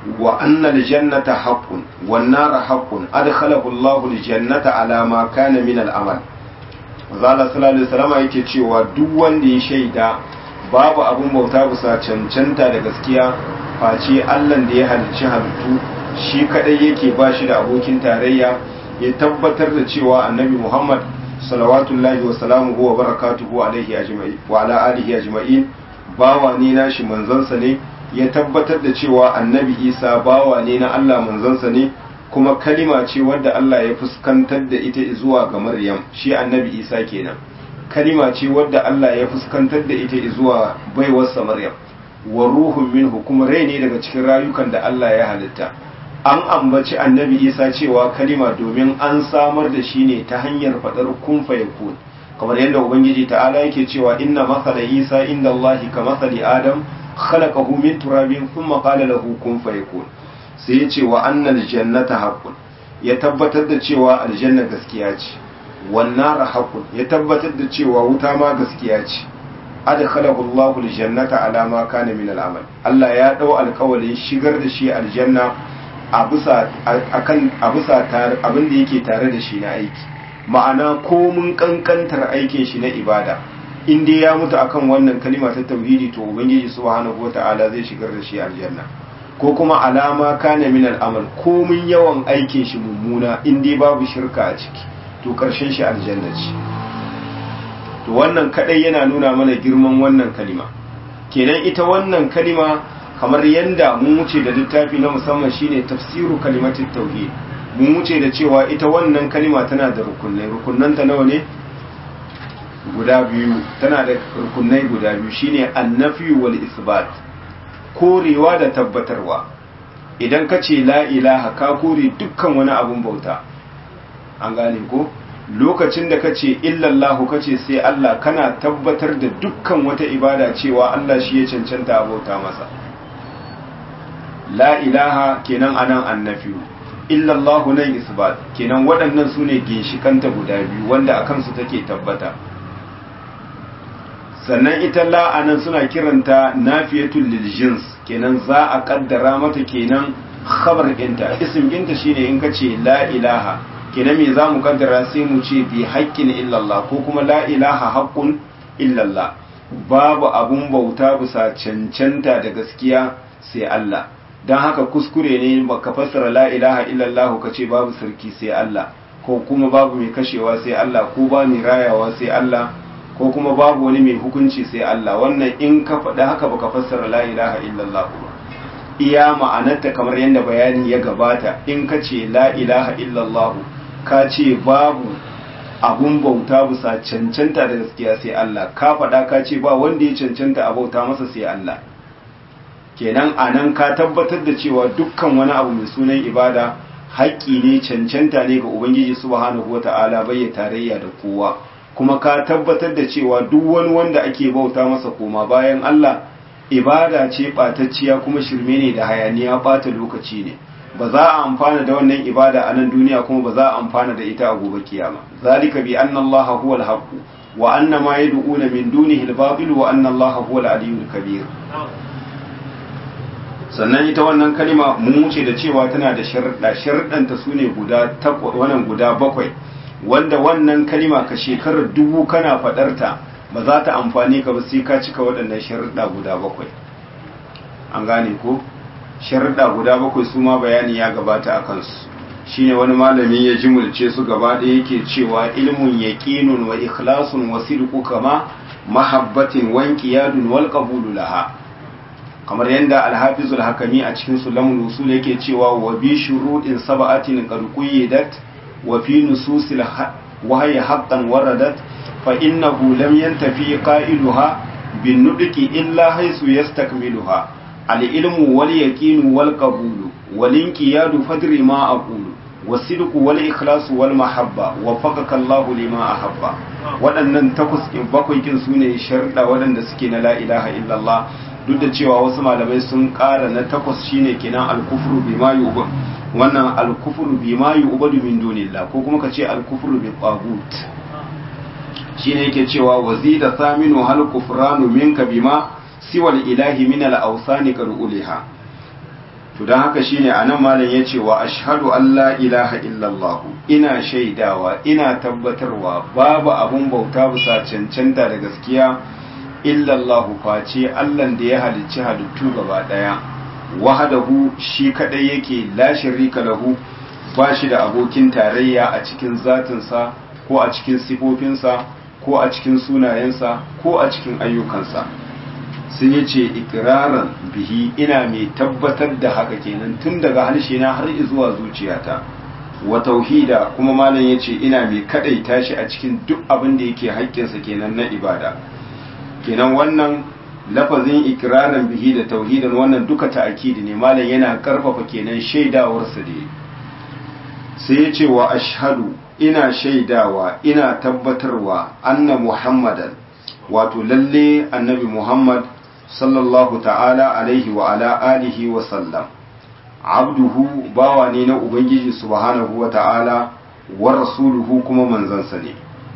wa anna aljannata haqqun wan nara haqqun adkhalahu Allahu aljannata ala ma kana min al'amal Zala sallallahu alaihi wasallam yake cewa duk wanda ya shaida babu abun bauta bisa cancanta da gaskiya face Allah da ya halicci halittu shi kadai yake ba shi da abokin tarayya ya tabbatar da cewa annabi Muhammad salawatullahi wa salamuhu wa barakatuhu alaihi ajma'in wa ala alihi ajma'in bawa ne nashi manzansa ne ya tabbatar da cewa annabi Isa bawa ne na Allah manzansa ne kuma kalima ce wadda Allah ya fuskantar da ita zuwa ga Maryam shi annabi Isa kenan kalima ce wadda Allah ya fuskantar da ita zuwa baiwarsa Maryam wa ruhun minhu kuma rai ne daga cikin rayukan da Allah ya halitta an ambaci annabi Isa cewa kalima domin an samar da shi ne ta hanyar faɗar kun fayakun kamar yadda ubangiji ta'ala yake cewa inna masala Isa inda Allah ka masali Adam khalaqahu min turabin thumma qala lahu kun fayakun sai ya ce wa annal jannata haqqun ya tabbatar da cewa aljanna gaskiya ce wan nar haqqun ya tabbatar da cewa wuta ma gaskiya ce adkhalahu Allahu aljannata ala ma kana min al'amal Allah ya dau alƙawarin shigar da shi aljanna a bisa akan a bisa abin da yake tare da shi na aiki ma'ana ko mun kankantar aikin shi na ibada in dai ya mutu akan wannan kalima ta tauhidi to ubangiji subhanahu wataala zai shigar da shi aljanna ko kuma alama kana min al'amal komin yawan aikin shi mummuna in dai babu shirka a ciki to karshen shi aljanna ce to wannan kadai yana nuna mana girman wannan kalima kenan ita wannan kalima kamar yanda mun wuce da littafi na musamman shine tafsiru kalimatit tauhid mun wuce da cewa ita wannan kalima tana da rukunai rukunnanta nawa ne guda biyu tana da rukunai guda biyu shine annafi wal isbat korewa da tabbatarwa idan ka ce la ilaha ka kore dukkan wani abun bauta an gane ko lokacin da ka ce illallahu ka ce sai Allah kana tabbatar da dukkan wata ibada cewa Allah shi ya cancanta a bauta masa la ilaha kenan anan annafiyu illallahu nan isbat kenan waɗannan su ne ginshikanta guda biyu wanda a kansu take tabbata sannan ita la'anan suna kiranta nafiyatul lil jins kenan za a kaddara mata kenan khabar ɗinta isim ɗinta shine in ka ce la ilaha kenan me za mu kaddara sai mu ce bi haƙƙin illallah ko kuma la ilaha haƙƙun illallah babu abun bauta bisa cancanta da gaskiya sai Allah don haka kuskure ne baka fassara la ilaha illallah ka ce babu sarki sai Allah ko kuma babu mai kashewa sai Allah ko ba mai rayawa sai Allah ko kuma babu wani mai hukunci sai Allah wannan in ka faɗi haka baka fassara la ilaha illallah ba iya ma'anarta kamar yadda bayani ya gabata in ka ce la ilaha illallah ka ce babu abun bauta bisa cancanta da gaskiya sai Allah ka faɗa ka ce ba wanda ya cancanta a bauta masa sai Allah kenan anan ka tabbatar da cewa dukkan wani abu mai sunan ibada haƙƙi ne cancanta ne ga ubangiji subhanahu wata'ala bai tarayya da kowa kuma ka tabbatar da cewa duk wani wanda ake bauta masa koma bayan Allah ibada ce ɓatacciya kuma shirme ne da hayaniya ɓata lokaci ne ba za a amfana da wannan ibada a nan duniya kuma ba za a amfana da ita a gobe kiyama zalika bi anna Allah huwa al-haqq wa anna ma yad'una min dunihi al-batil wa anna Allah huwa al-aliyyul kabir sannan ita wannan kalima mun wuce da cewa tana da sharuɗa sharuɗanta su ne guda wannan guda bakwai wanda wannan kalima ka shekarar dubu kana faɗarta ba za ta amfani ka ba sai ka cika waɗannan sharuɗa guda bakwai an gane ko sharuɗa guda bakwai su ma bayani ya gabata a kansu shine wani malami ya jimulce su gaba ɗaya yake cewa ilmun yaqinun wa ikhlasun wa sidqu kama mahabbatin wa inqiyadun wal qabulu laha kamar yadda alhafizul hakami a cikin sulamul usul yake cewa wa bi shuruɗin sab'atin qad quyyidat wa fi nususil wahyi haqqan waradat fa innahu lam yantafi qailuha bin nudqi illa haythu yastakmiluha al ilmu wal yaqinu wal qabulu wal inqiyadu fadri ma aqulu wasidqu wal ikhlasu wal mahabba waffaqaka Allah lima ahabba waɗannan takwas bakwai kin sune sharuɗa waɗanda suke na la ilaha illallah duk da cewa wasu malamai sun ƙara na takwas shine kenan alkufru bima yu'bad wannan alkufru bima yu'badu min dunillah ko kuma kace alkufru bi tagut shine yake cewa wazida thaminu hal kufranu minka bima siwal ilahi min al awsani qad uliha to to don haka shine anan malam yace wa ashhadu an la ilaha illallah ina shaidawa ina tabbatarwa babu abun bauta bisa cancanta da gaskiya illallah face Allah da ya halicci halittu gaba daya wahadahu shi kadai yake la sharika lahu ba shi da abokin tarayya a cikin zatinsa ko a cikin sifofinsa ko a cikin sunayensa ko a cikin ayyukansa sun yi ce ikiraran bihi ina mai tabbatar da haka kenan tun daga harshe na har zuwa zuciyata wa tauhida kuma malam ya ce ina mai kadaita shi a cikin duk abin da yake haƙƙinsa kenan na ibada kenan wannan lafazin ikiraran bihi da tauhidan wannan duka ta'akidi ne malam yana karfafa kenan shaidawarsa da sai ya ce wa ashhadu ina shaidawa ina tabbatarwa anna muhammadan wato lalle annabi muhammad sallallahu ta'ala alaihi wa ala alihi wa sallam abduhu bawa ne na ubangiji subhanahu wa ta'ala wa rasuluhu kuma manzansa ne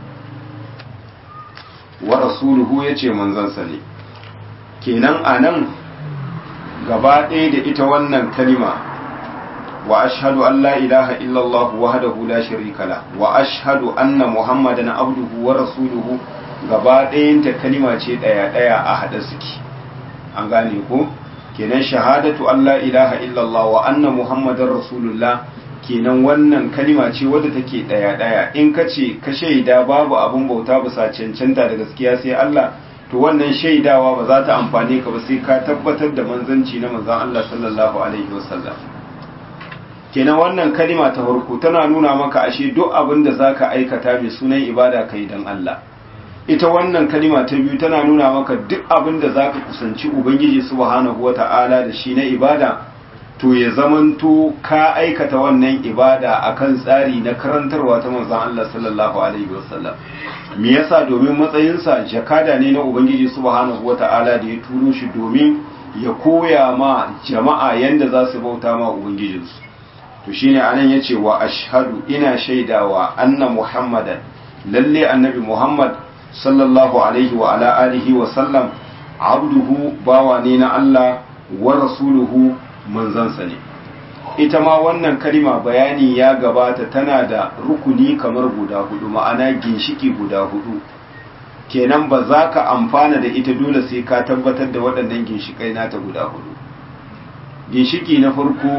wa rasuluhu ya ce manzansa ne kenan a nan gaba ɗaya da ita wannan kalima wa ashhadu an la ilaha illallah wahdahu la sharika la wa ashhadu anna muhammadan abduhu wa rasuluhu gaba ɗayanta kalima ce ɗaya ɗaya a haɗa suke an gane ko kenan shahadatu an la ilaha illallah wa anna muhammadan rasulullah kenan wannan kalima ce wadda take ɗaya ɗaya in ka ce ka shaida babu abin bauta bisa cancanta da gaskiya sai Allah to wannan shaidawa ba za ta amfane ka ba sai ka tabbatar da manzanci na manzon Allah sallallahu alaihi wasallam kenan wannan kalima ta farko tana nuna maka ashe duk abin da zaka aikata mai sunan ibada kai dan Allah ita wannan kalima ta biyu tana nuna maka duk abin da zaka kusanci ubangiji subhanahu wata'ala da shi na ibada to ya zamanto ka aikata wannan ibada akan tsari na karantarwa ta manzon Allah sallallahu alaihi wasallam me yasa domin matsayinsa jakada ne na ubangiji subhanahu wata'ala da ya turo shi domin ya koya ma jama'a yanda za su bauta ma ubangijinsu to shine anan yace wa ashhadu ina shaidawa anna muhammadan lalle annabi muhammad sallallahu alaihi wa ala alihi wa sallam abduhu bawa ne na Allah wa rasuluhu manzansa ne ita ma wannan kalima bayani ya gabata tana da rukuni kamar guda hudu ma'ana ginshiki guda hudu kenan ba za ka amfana da ita dole sai ka tabbatar da waɗannan ginshikai nata guda hudu ginshiki na farko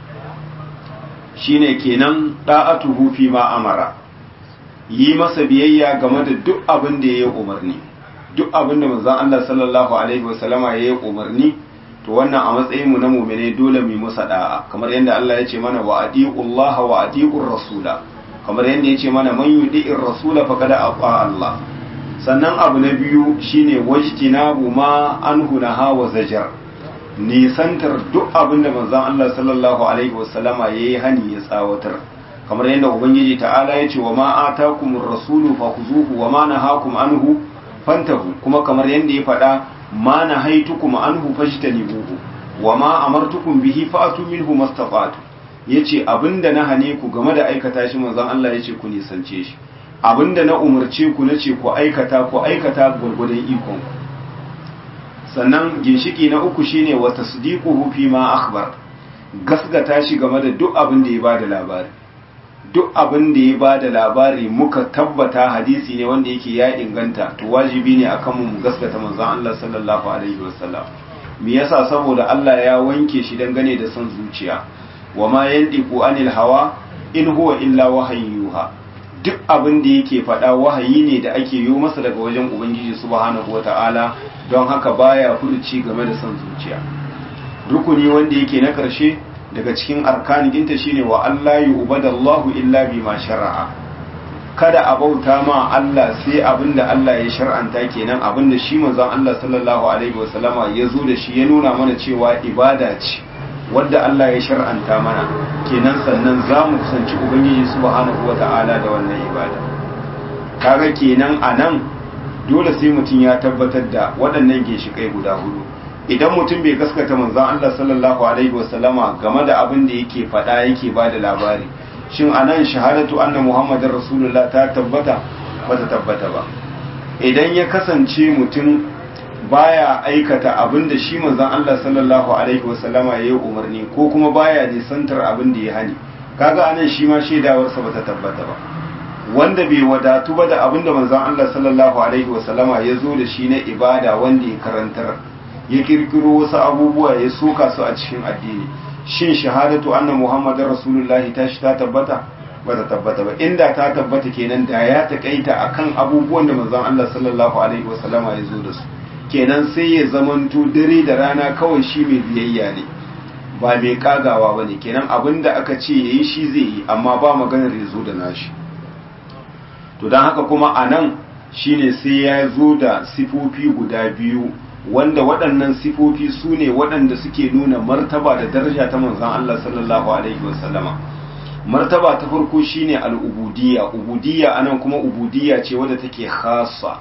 shine kenan da'atuhu fi ma amara yi masa biyayya game da duk abin da ya yi umarni duk abin da manzon Allah sallallahu alaihi wasallama ya yi umarni to wannan a matsayin mu na mu'mine dole mu masa da'a kamar yadda Allah ya ce mana wa Allah wa adiqur rasula kamar yadda ya ce mana man yudi'ir rasula faqad aqa Allah sannan abu na biyu shine wajtinabu ma anhu naha wa zajar nisantar duk abin da manzon Allah sallallahu alaihi wasallama yayi hani ya tsawatar kamar yadda ubangiji ta'ala ya ce wa ma atakumur rasulu fakhuzuhu wa ma nahakum anhu fantahu kuma kamar yadda ya faɗa ma nahaitukum anhu fajtanibuhu wa ma amartukum bihi fa'atu minhu mastata'tu yace abinda na hane ku game da aikata shi manzon Allah yace ku nisance shi abinda na umarce ku nace ku aikata ku aikata gurgurdan ikon ku sannan ginshiki na uku shine wa tasdiquhu fi ma akhbar gasgata shi game da duk abin da ya bada labari duk abin da ya bada labari muka tabbata hadisi ne wanda yake ya inganta to wajibi ne akan mu gasgata manzon Allah sallallahu alaihi wasallam me yasa saboda Allah ya wanke shi dangane da son zuciya wa ma yandiqu anil hawa in huwa illa wahayyuha duk abin da yake faɗa wahayi ne da ake yi masa daga wajen ubangiji subhanahu wata'ala don haka baya furuci game da son zuciya rukuni wanda yake na ƙarshe daga cikin arkanin ɗinta shine wa Allah yi ubadallahu illa bima shara'a kada a bauta ma Allah sai abin da Allah ya shar'anta kenan abin da shi manzon Allah sallallahu alaihi wasallama ya zo da shi ya nuna mana cewa ibada ce wadda Allah ya shar'anta mana kenan sannan za mu kusanci ubangiji subhanahu wata'ala da wannan ibada kaga kenan a nan dole sai mutum ya tabbatar da waɗannan ginshiƙai guda hudu idan mutum bai gaskata manzon Allah sallallahu alaihi wasallama game da abin da yake faɗa yake ba da labari shin anan shahadatu anna muhammadar rasulullah ta tabbata ba ta tabbata ba idan ya kasance mutum baya aikata abin da shi manzon Allah sallallahu alaihi wasallama ya yi umarni ko kuma baya nisantar abin da ya hani kaga anan shi ma shaidawarsa bata tabbata ba wanda bai wadatu ba da abin da manzon Allah sallallahu alaihi wasallama ya zo da shi na ibada wanda ya karantar ya kirkiro wasu abubuwa ya soka su a cikin addini shin shahadatu anna muhammadar rasulullahi ta shi ta tabbata ba ta tabbata ba inda ta tabbata kenan da ya takaita akan abubuwan da manzon Allah sallallahu alaihi wasallama ya zo da su kenan sai ya zamanto dare da rana kawai shi mai biyayya ne ba mai kagawa ba ne kenan abin da aka ce ya yi shi zai yi amma ba maganar ya zo da nashi to don haka kuma a nan shi ne sai ya zo da sifofi guda biyu wanda waɗannan sifofi su ne waɗanda suke nuna martaba da daraja ta manzan Allah sallallahu alaihi wasallama martaba ta farko shine al'ubudiyya ubudiyya anan kuma ubudiyya ce wadda take khassa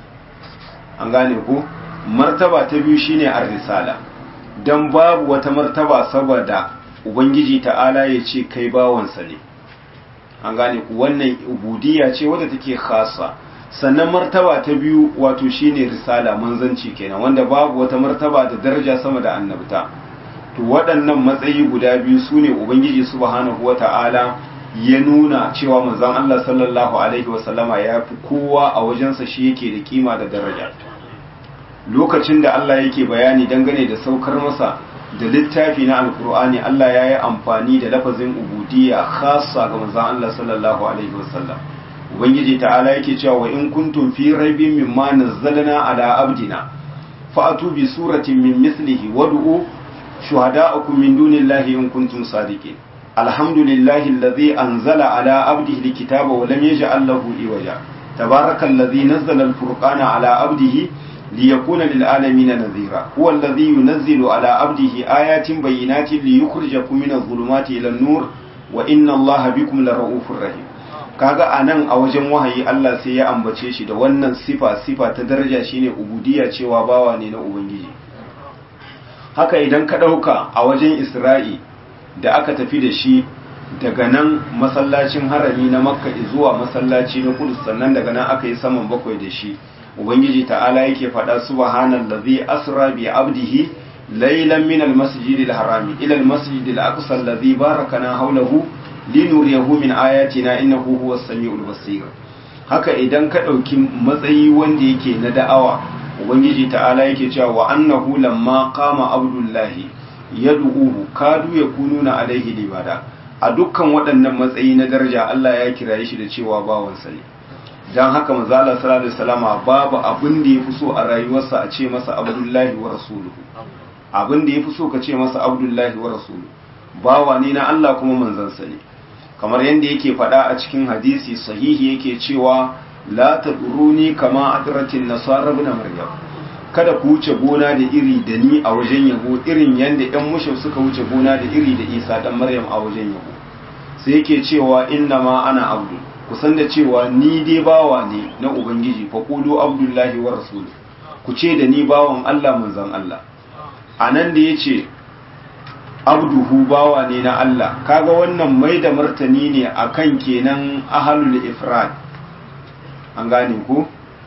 an gane ko martaba ta biyu shine ar-risala dan babu wata martaba saboda ubangiji ta'ala ya ce kai bawansa ne an gane ku wannan ubudiyya ce wadda take khassa sannan martaba ta biyu wato shine risala manzanci kenan wanda babu wata martaba da daraja sama da annabta to waɗannan matsayi guda biyu sune ubangiji subhanahu wata'ala ya nuna cewa manzon Allah sallallahu alaihi wasallama ya fi kowa a wajensa shi yake da kima da daraja lokacin da Allah yake bayani dangane da saukar masa da littafi na alkur'ani Allah ya yi amfani da lafazin ubudiyya khassa ga manzon Allah sallallahu alaihi wasallam ubangiji ta'ala yake cewa wa in kuntum fi raibin mimma nazzalna ala abdina fa'atu bi suratin min mislihi wad'u shuhada'akum min dunillahi in kuntum sadiqin alhamdulillahi alladhi anzala ala abdihi alkitaba wa lam yaj'al lahu iwaja tabarakallazi nazzala alfurqana ala abdihi ليكون للعالمين نذيرا هو الذي ينزل على عبده آيات بينات ليخرجكم من الظلمات إلى النور وإن الله بكم لرؤوف رحيم kaga anan a wajen wahayi Allah sai ya ambace shi da wannan sifa sifa ta daraja shine ubudiyya cewa bawa ne na ubangiji haka idan ka dauka a wajen Isra'i da aka tafi da shi daga nan masallacin harami na Makka zuwa masallaci na Qudus sannan daga nan aka yi saman bakwai da shi ubangiji ta'ala yake faɗa subhanallazi asra bi abdihi laylan min almasjidil harami ila almasjidil aqsa allazi barakana hawlahu linuriyahu min ayatina innahu huwas samiul basir haka idan ka ɗauki matsayi wanda yake na da'awa ubangiji ta'ala yake cewa wa annahu lamma qama abdullahi yad'uhu kadu yakununa alaihi libada a dukkan waɗannan matsayi na daraja Allah ya kiraye shi da cewa bawansa ne don haka manzala sallallahu alaihi wasallama babu abin da yafi so a rayuwarsa a ce masa abdullahi wa rasuluhu abin da yafi so ka ce masa abdullahi wa rasuluhu bawa ne na Allah kuma manzansa ne kamar yadda yake faɗa a cikin hadisi sahihi yake cewa la taduruni kama adratin nasara ibn maryam kada ku wuce gona da iri da ni a wajen yabo irin yadda yan mushau suka wuce gona da iri da isa dan maryam a wajen yabo sai yake cewa inna ma ana abdul kusan da cewa ni dai bawa ne na ubangiji fa qulu abdullahi wa rasuluhu ku ce da ni bawan Allah manzon Allah anan da yace abduhu bawa ne na Allah kaga wannan mai da martani ne akan kenan ahlul ifrad an gane ko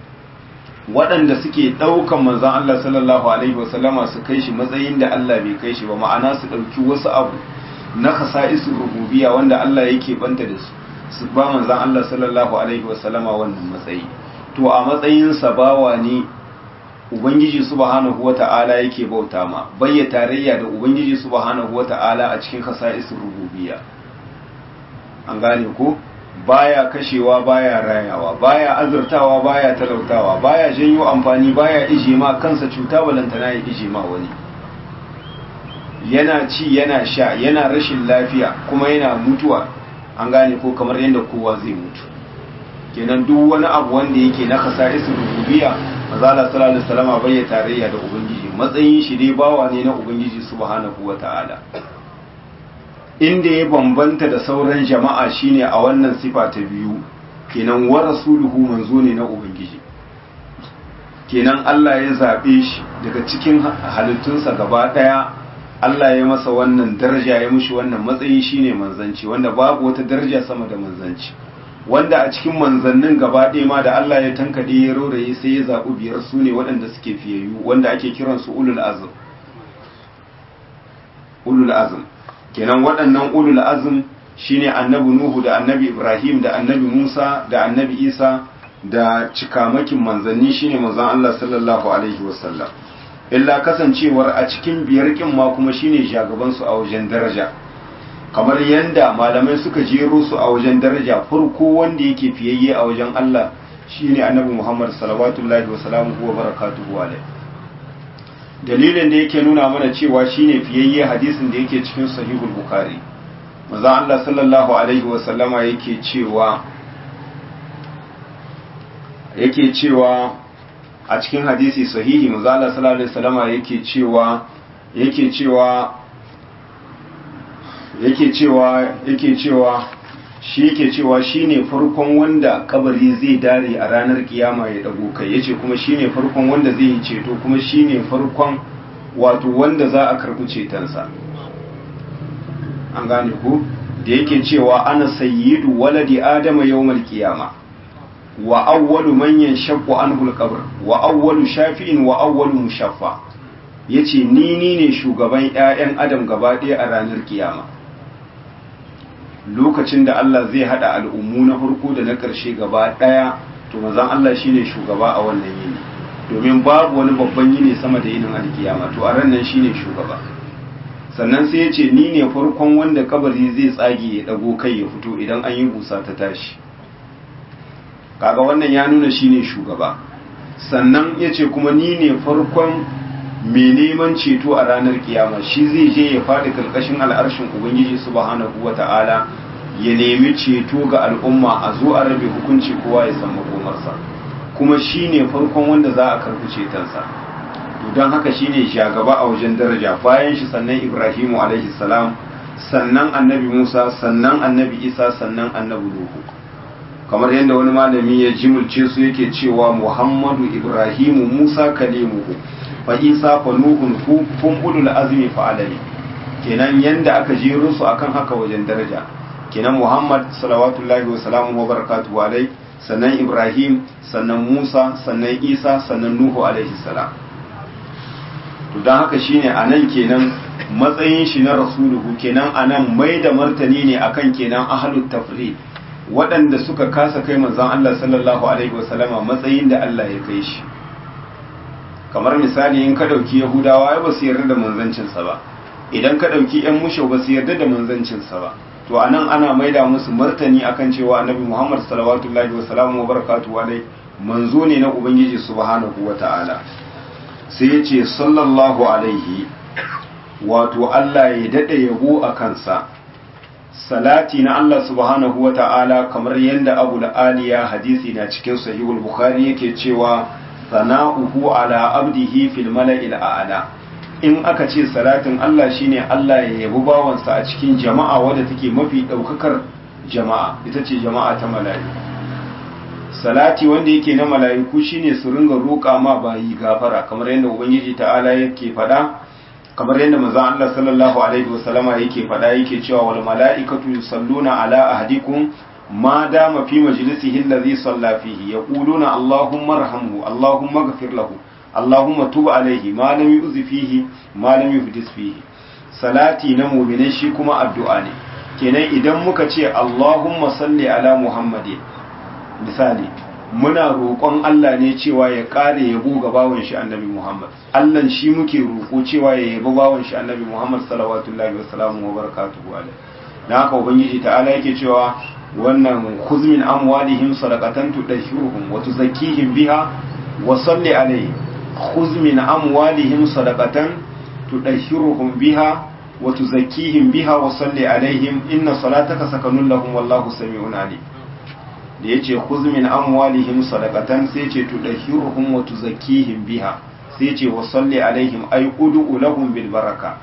waɗanda suke ɗaukan manzon Allah sallallahu alaihi wasallama su kai shi matsayin da Allah bai kai shi ba ma'ana su ɗauki wasu abu na khasa'isul rububiyya wanda Allah yake banta da su su ba manzan Allah sallallahu Alaihi wasallama wannan matsayi to a matsayinsa bawa ne Ubangiji subhanahu wa ta'ala yake bauta ma bayya tarayya da Ubangiji subhanahu wa ta'ala a cikin kasa'isin rububiya an gane ko baya kashewa baya rayawa baya azurtawa baya talautawa baya janyo amfani baya ije ma kansa cuta balantana ya ije ma wani yana ci yana sha yana rashin lafiya kuma yana mutuwa an gane ko kamar yadda kowa zai mutu kenan duk wani abu wanda yake na khasaisul rububiyya mazala sallallahu alaihi wasallam bai ya tarayya da ubangiji matsayin shi dai bawa ne na ubangiji subhanahu wataala inda ya bambanta da sauran jama'a shine a wannan sifa ta biyu kenan wa rasuluhu manzo ne na ubangiji kenan Allah ya zabe shi daga cikin halittunsa gaba daya Allah ya masa wannan daraja ya mushi wannan matsayi shine manzanci wanda babu wata daraja sama da manzanci wanda a cikin manzannin gaba ɗaya ma da Allah ya tankade ya roraye sai ya zaɓi biyar su ne waɗanda suke fiyayyu wanda ake kiransu ulul azm ulul azm kenan waɗannan ulul azm shine annabi nuhu da annabi ibrahim da annabi musa da annabi isa da cikamakin manzanni shine manzon Allah sallallahu alaihi wasallam illa kasancewar a cikin biyar kin ma kuma shine shagaban su a wajen daraja kamar yanda malamai suka jero su a wajen daraja farko wanda yake fiyayye a wajen Allah shine annabi Muhammad sallallahu alaihi wasallam wa barakatuhu alaihi dalilin da yake nuna mana cewa shine fiyayye hadisin da yake cikin sahihul bukhari manzon Allah sallallahu alaihi wasallama yake cewa yake cewa a cikin hadisi sahihi manzon Allah sallallahu alaihi wasallama yake cewa yake cewa yake cewa yake cewa shi yake cewa shine farkon wanda kabari zai dare a ranar kiyama ya dago kai yace kuma shine farkon wanda zai yi ceto kuma shine farkon wato wanda za a karɓi cetonsa an gane ku da yake cewa ana sayyidu waladi adama yawmal qiyama wa awwalu man yanshaqqu anhu al-qabr wa awwalu shafi'in wa awwalu mushaffa yace ni ni ne shugaban ƴaƴan adam gaba ɗaya a ranar kiyama lokacin da Allah zai hada al'ummu na farko da na ƙarshe gaba ɗaya to manzon Allah shine shugaba a wannan yini domin babu wani babban yini sama da yinin alkiyama to a ran nan shine shugaba sannan sai ya ce ni ne farkon wanda kabari zai tsage ya dago kai ya fito idan an yi busa ta tashi kaga wannan ya nuna shine shugaba sannan ya ce kuma ni ne farkon mai neman ceto a ranar kiyama shi zai je ya faɗi karkashin al'arshin ubangiji subhanahu wata'ala ya nemi ceto ga al'umma a zo a rabe hukunci kowa ya san makomarsa kuma shi ne farkon wanda za a karɓi cetonsa don haka shi ne shagaba a wajen daraja bayan shi sannan ibrahimu alaihi salam sannan annabi musa sannan annabi isa sannan annabi nuhu kamar yadda wani malami ya jimulce su yake cewa muhammadu ibrahimu musa kalimuhu fa isa fa nuhun kun ulul azmi fa alami kenan yanda aka jero su akan haka wajen daraja kenan muhammad salawatullahi wa salamu wa barakatuhu alai sannan ibrahim sannan musa sannan isa sannan nuhu alaihi salam to don haka shine a nan kenan matsayin shi na rasuluhu kenan a nan mai da martani ne akan kenan ahalut tafri waɗanda suka kasa kai manzon Allah sallallahu alaihi wasallama matsayin da Allah ya kai shi kamar misali in ka ɗauki yahudawa ai ba su yarda da manzancinsa ba idan ka ɗauki yan mushau ba su yarda da manzancinsa ba to a nan ana maida musu martani akan cewa annabi muhammad salawatullahi wa salamu wa barakatuhu alai manzo ne na ubangiji subhanahu wa ta'ala sai ya ce sallallahu alaihi wato allah ya daɗe yabo a kansa salati na allah subhanahu wa ta'ala kamar yadda abu da aliya hadisi na cikin sahihul bukhari yake cewa sana'uhu ala abdihi fil mala'il a'la in aka ce salatin Allah shine Allah ya yabi bawansa a cikin jama'a wadda take mafi daukakar jama'a ita ce jama'a ta mala'iku salati wanda yake na mala'iku shine su ringa roƙa ma bayi gafara kamar yadda ubangiji ta'ala yake faɗa kamar yadda manzon Allah sallallahu alaihi wasallama yake faɗa yake cewa wal mala'ikatu yusalluna ala ahadikum ma dama fi majlisihi allazi salla fihi yaquluna allahumma arhamhu allahumma ighfir lahu Allahumma tuba alaihi ma lam yuzi fihi ma lam yuhdis fihi salati na mu'minai shi kuma addu'a ne kenan idan muka ce Allahumma salli ala Muhammadin misali muna roƙon Allah ne cewa ya ƙare yabo ga bawon shi annabi Muhammad Allah shi muke roƙo cewa ya yabo bawon shi annabi Muhammad sallallahu wa sallamu wa barakatuhu alaihi dan haka ubangiji ta'ala yake cewa wannan khuzmin amwalihim sadaqatan tudahhiruhum wa tuzakkihim biha wa salli alaihim خذ من أموالهم صدقة تدهرهم بها وتزكيهم بها وصل عليهم إن صلاتك سكن لهم والله سميع عليم da ya ce min amwalihim sadaqatan sai ce tudahhiruhum wa tuzakkihim biha sai ce wa salli alaihim ay ud'u lahum bil baraka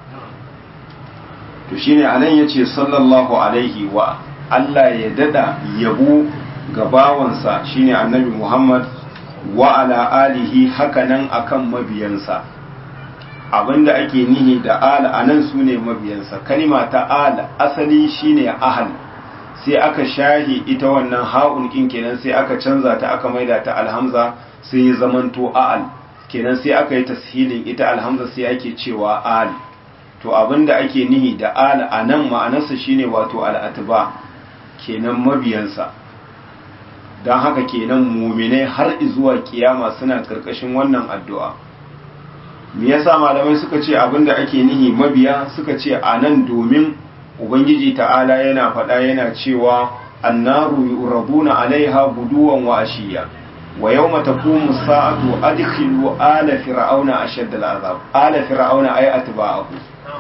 to shine anan yace sallallahu alaihi wa Allah ya dada yabo ga bawansa shine annabi Muhammad wa ala alihi hakanan akan mabiyansa abinda ake nihi da ala anan sune mabiyansa kalima ta ala asali shine ahal sai aka shahi ita wannan ha'un kin kenan sai aka canza ta aka maida ta alhamza sai ya zamanto a'al kenan sai aka yi tashilin ita alhamza sai ake cewa al to abinda ake nihi da al a nan ma'anarsa shine wato al'atba kenan mabiyansa don haka kenan muminai har zuwa kiyama suna karkashin wannan addu'a me yasa malamai suka ce abinda ake nihi mabiya suka ce a nan domin ubangiji ta'ala yana faɗa yana cewa annaru yuraduna alaiha guduwan wa ashiya wa yawma taqumu sa'atu adkhilu ala fir'auna ashadda al'azab ala fir'auna ay atba'ahu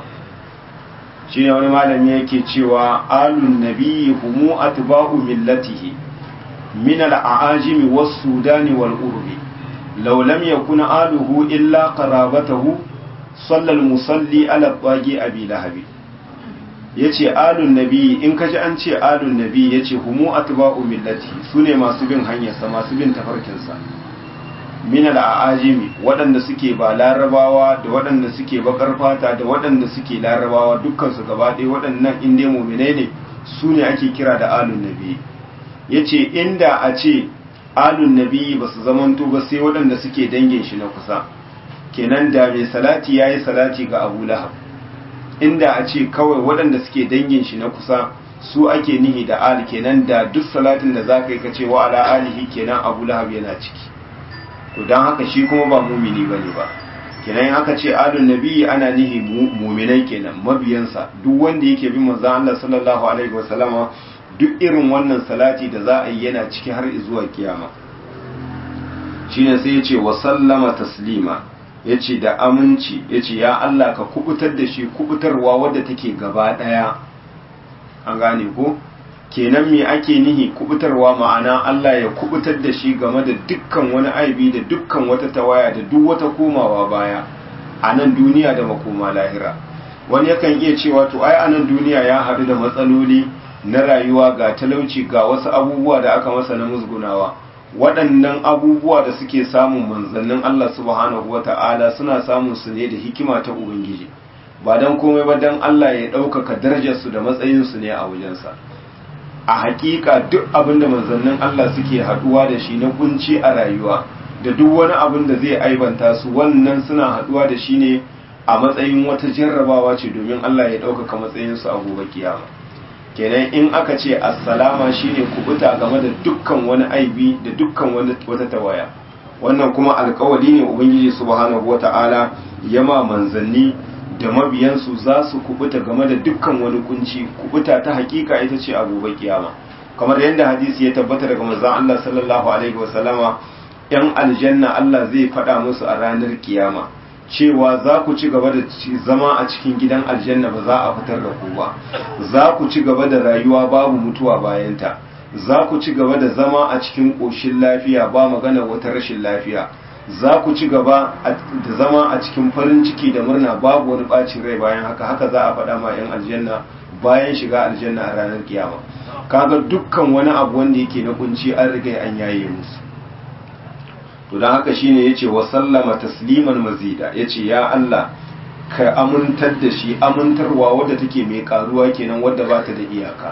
shine wani malami yake cewa alun nabiyyi humu atba'u millatihi min al-a'ajimi was-sudani wal-urbi law lam yakun aluhu illa qarabatahu salla al-musalli ala taqi abi lahabi yace alun nabiyyi in kaji an ce alun nabiyyi yace humu atba'u millati sune masu bin hanyarsa masu bin tafarkinsa min al-a'ajimi waɗanda suke ba larabawa da waɗanda suke bakar fata da waɗanda suke larabawa dukkan su gaba ɗaya waɗannan inda mu'minai ne su ne ake kira da alun nabiyyi yace inda a ce alun nabiyyi ba su zamanto ba sai waɗanda suke dangin shi na kusa kenan da mai salati yayi salati ga Abu Lahab inda a ce kawai waɗanda suke dangin shi na kusa su ake nihi da ali kenan da duk salatin da zaka yi kace wa ala alihi kenan Abu Lahab yana ciki to dan haka shi kuma ba mumini bane ba kenan aka ce alun nabiyyi ana nihi muminai kenan mabiyansa duk wanda yake bin manzon Allah sallallahu alaihi wasallama duk irin wannan salati da za a yi yana ciki har zuwa kiyama shine sai ya ce wa sallama taslima ya ce da aminci ya ce ya Allah ka kubutar da shi kubutarwa wadda take gaba ɗaya an gane ko kenan me ake nihi kubutarwa ma'ana Allah ya kubutar da shi game da dukkan wani aibi da dukkan wata tawaya da duk wata komawa baya a nan duniya da makoma lahira wani yakan iya cewa to ai a nan duniya ya haɗu da matsaloli na rayuwa ga talauci ga wasu abubuwa da aka masa na musgunawa waɗannan abubuwa da suke samun manzannin Allah subhanahu wa ta'ala suna samun su ne da hikima ta Ubangiji ba don komai ba don Allah ya ɗaukaka darajarsu da matsayinsu ne a wajensa a hakika duk abin da manzannin Allah suke haɗuwa da shi na kunci a rayuwa da duk wani abin da zai aibanta su wannan suna haɗuwa da shi ne a matsayin wata jarrabawa ce domin Allah ya ɗaukaka matsayinsu a gobe kiyama kenan in aka ce assalama shine kubuta game da dukkan wani aibi da dukkan wata tawaya wannan kuma alkawali ne ubangiji subhanahu wata'ala yama manzanni da mabiyansu za su kubuta game da dukkan wani kunci kubuta ta hakika ita ce a gobe kiyama kamar yadda hadisi ya tabbata daga manzon Allah sallallahu alaihi wasallama yan aljanna Allah zai faɗa musu a ranar kiyama cewa za ku ci gaba da zama a cikin gidan aljanna ba za a fitar da ku ba za ku ci gaba da rayuwa babu mutuwa bayanta za ku ci gaba da zama a cikin ƙoshin lafiya ba magana wata rashin lafiya za ku ci gaba da zama a cikin farin ciki da murna babu wani ɓacin rai bayan haka haka za a faɗa ma 'yan aljanna bayan shiga aljanna a ranar kiyama kaga dukkan wani abu wanda yake na kunci an riga an yaye musu to don haka shine yace wa sallama tasliman mazida yace ya Allah ka amintar da shi amintarwa wadda take mai karuwa kenan wadda ba ta da iyaka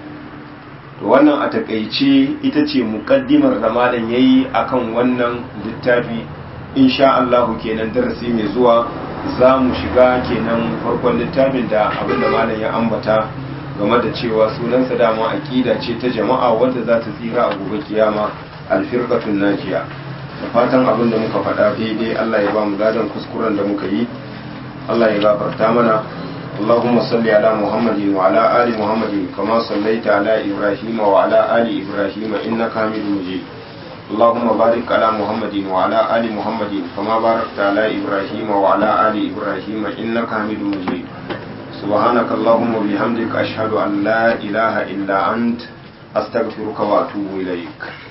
to wannan a takaice ita ce muqaddimar da malam yayi akan wannan littafi insha Allah kenan darasi mai zuwa za mu shiga kenan farkon littafin da abinda malam ya ambata game da cewa sunansa dama aqida ce ta jama'a wadda za ta tsira a gobe kiyama alfirqatun najiya da fatan abin da muka faɗa daidai Allah ya ba mu gadon kuskuren da muka yi Allah ya gafarta mana اللهم صل على محمد وعلى آل محمد كما صليت على إبراهيم وعلى آل إبراهيم إنك حميد مجيد اللهم بارك على محمد وعلى آل محمد كما باركت على إبراهيم وعلى آل إبراهيم إنك حميد مجيد سبحانك اللهم وبحمدك أشهد أن لا إله إلا أنت أستغفرك وأتوب إليك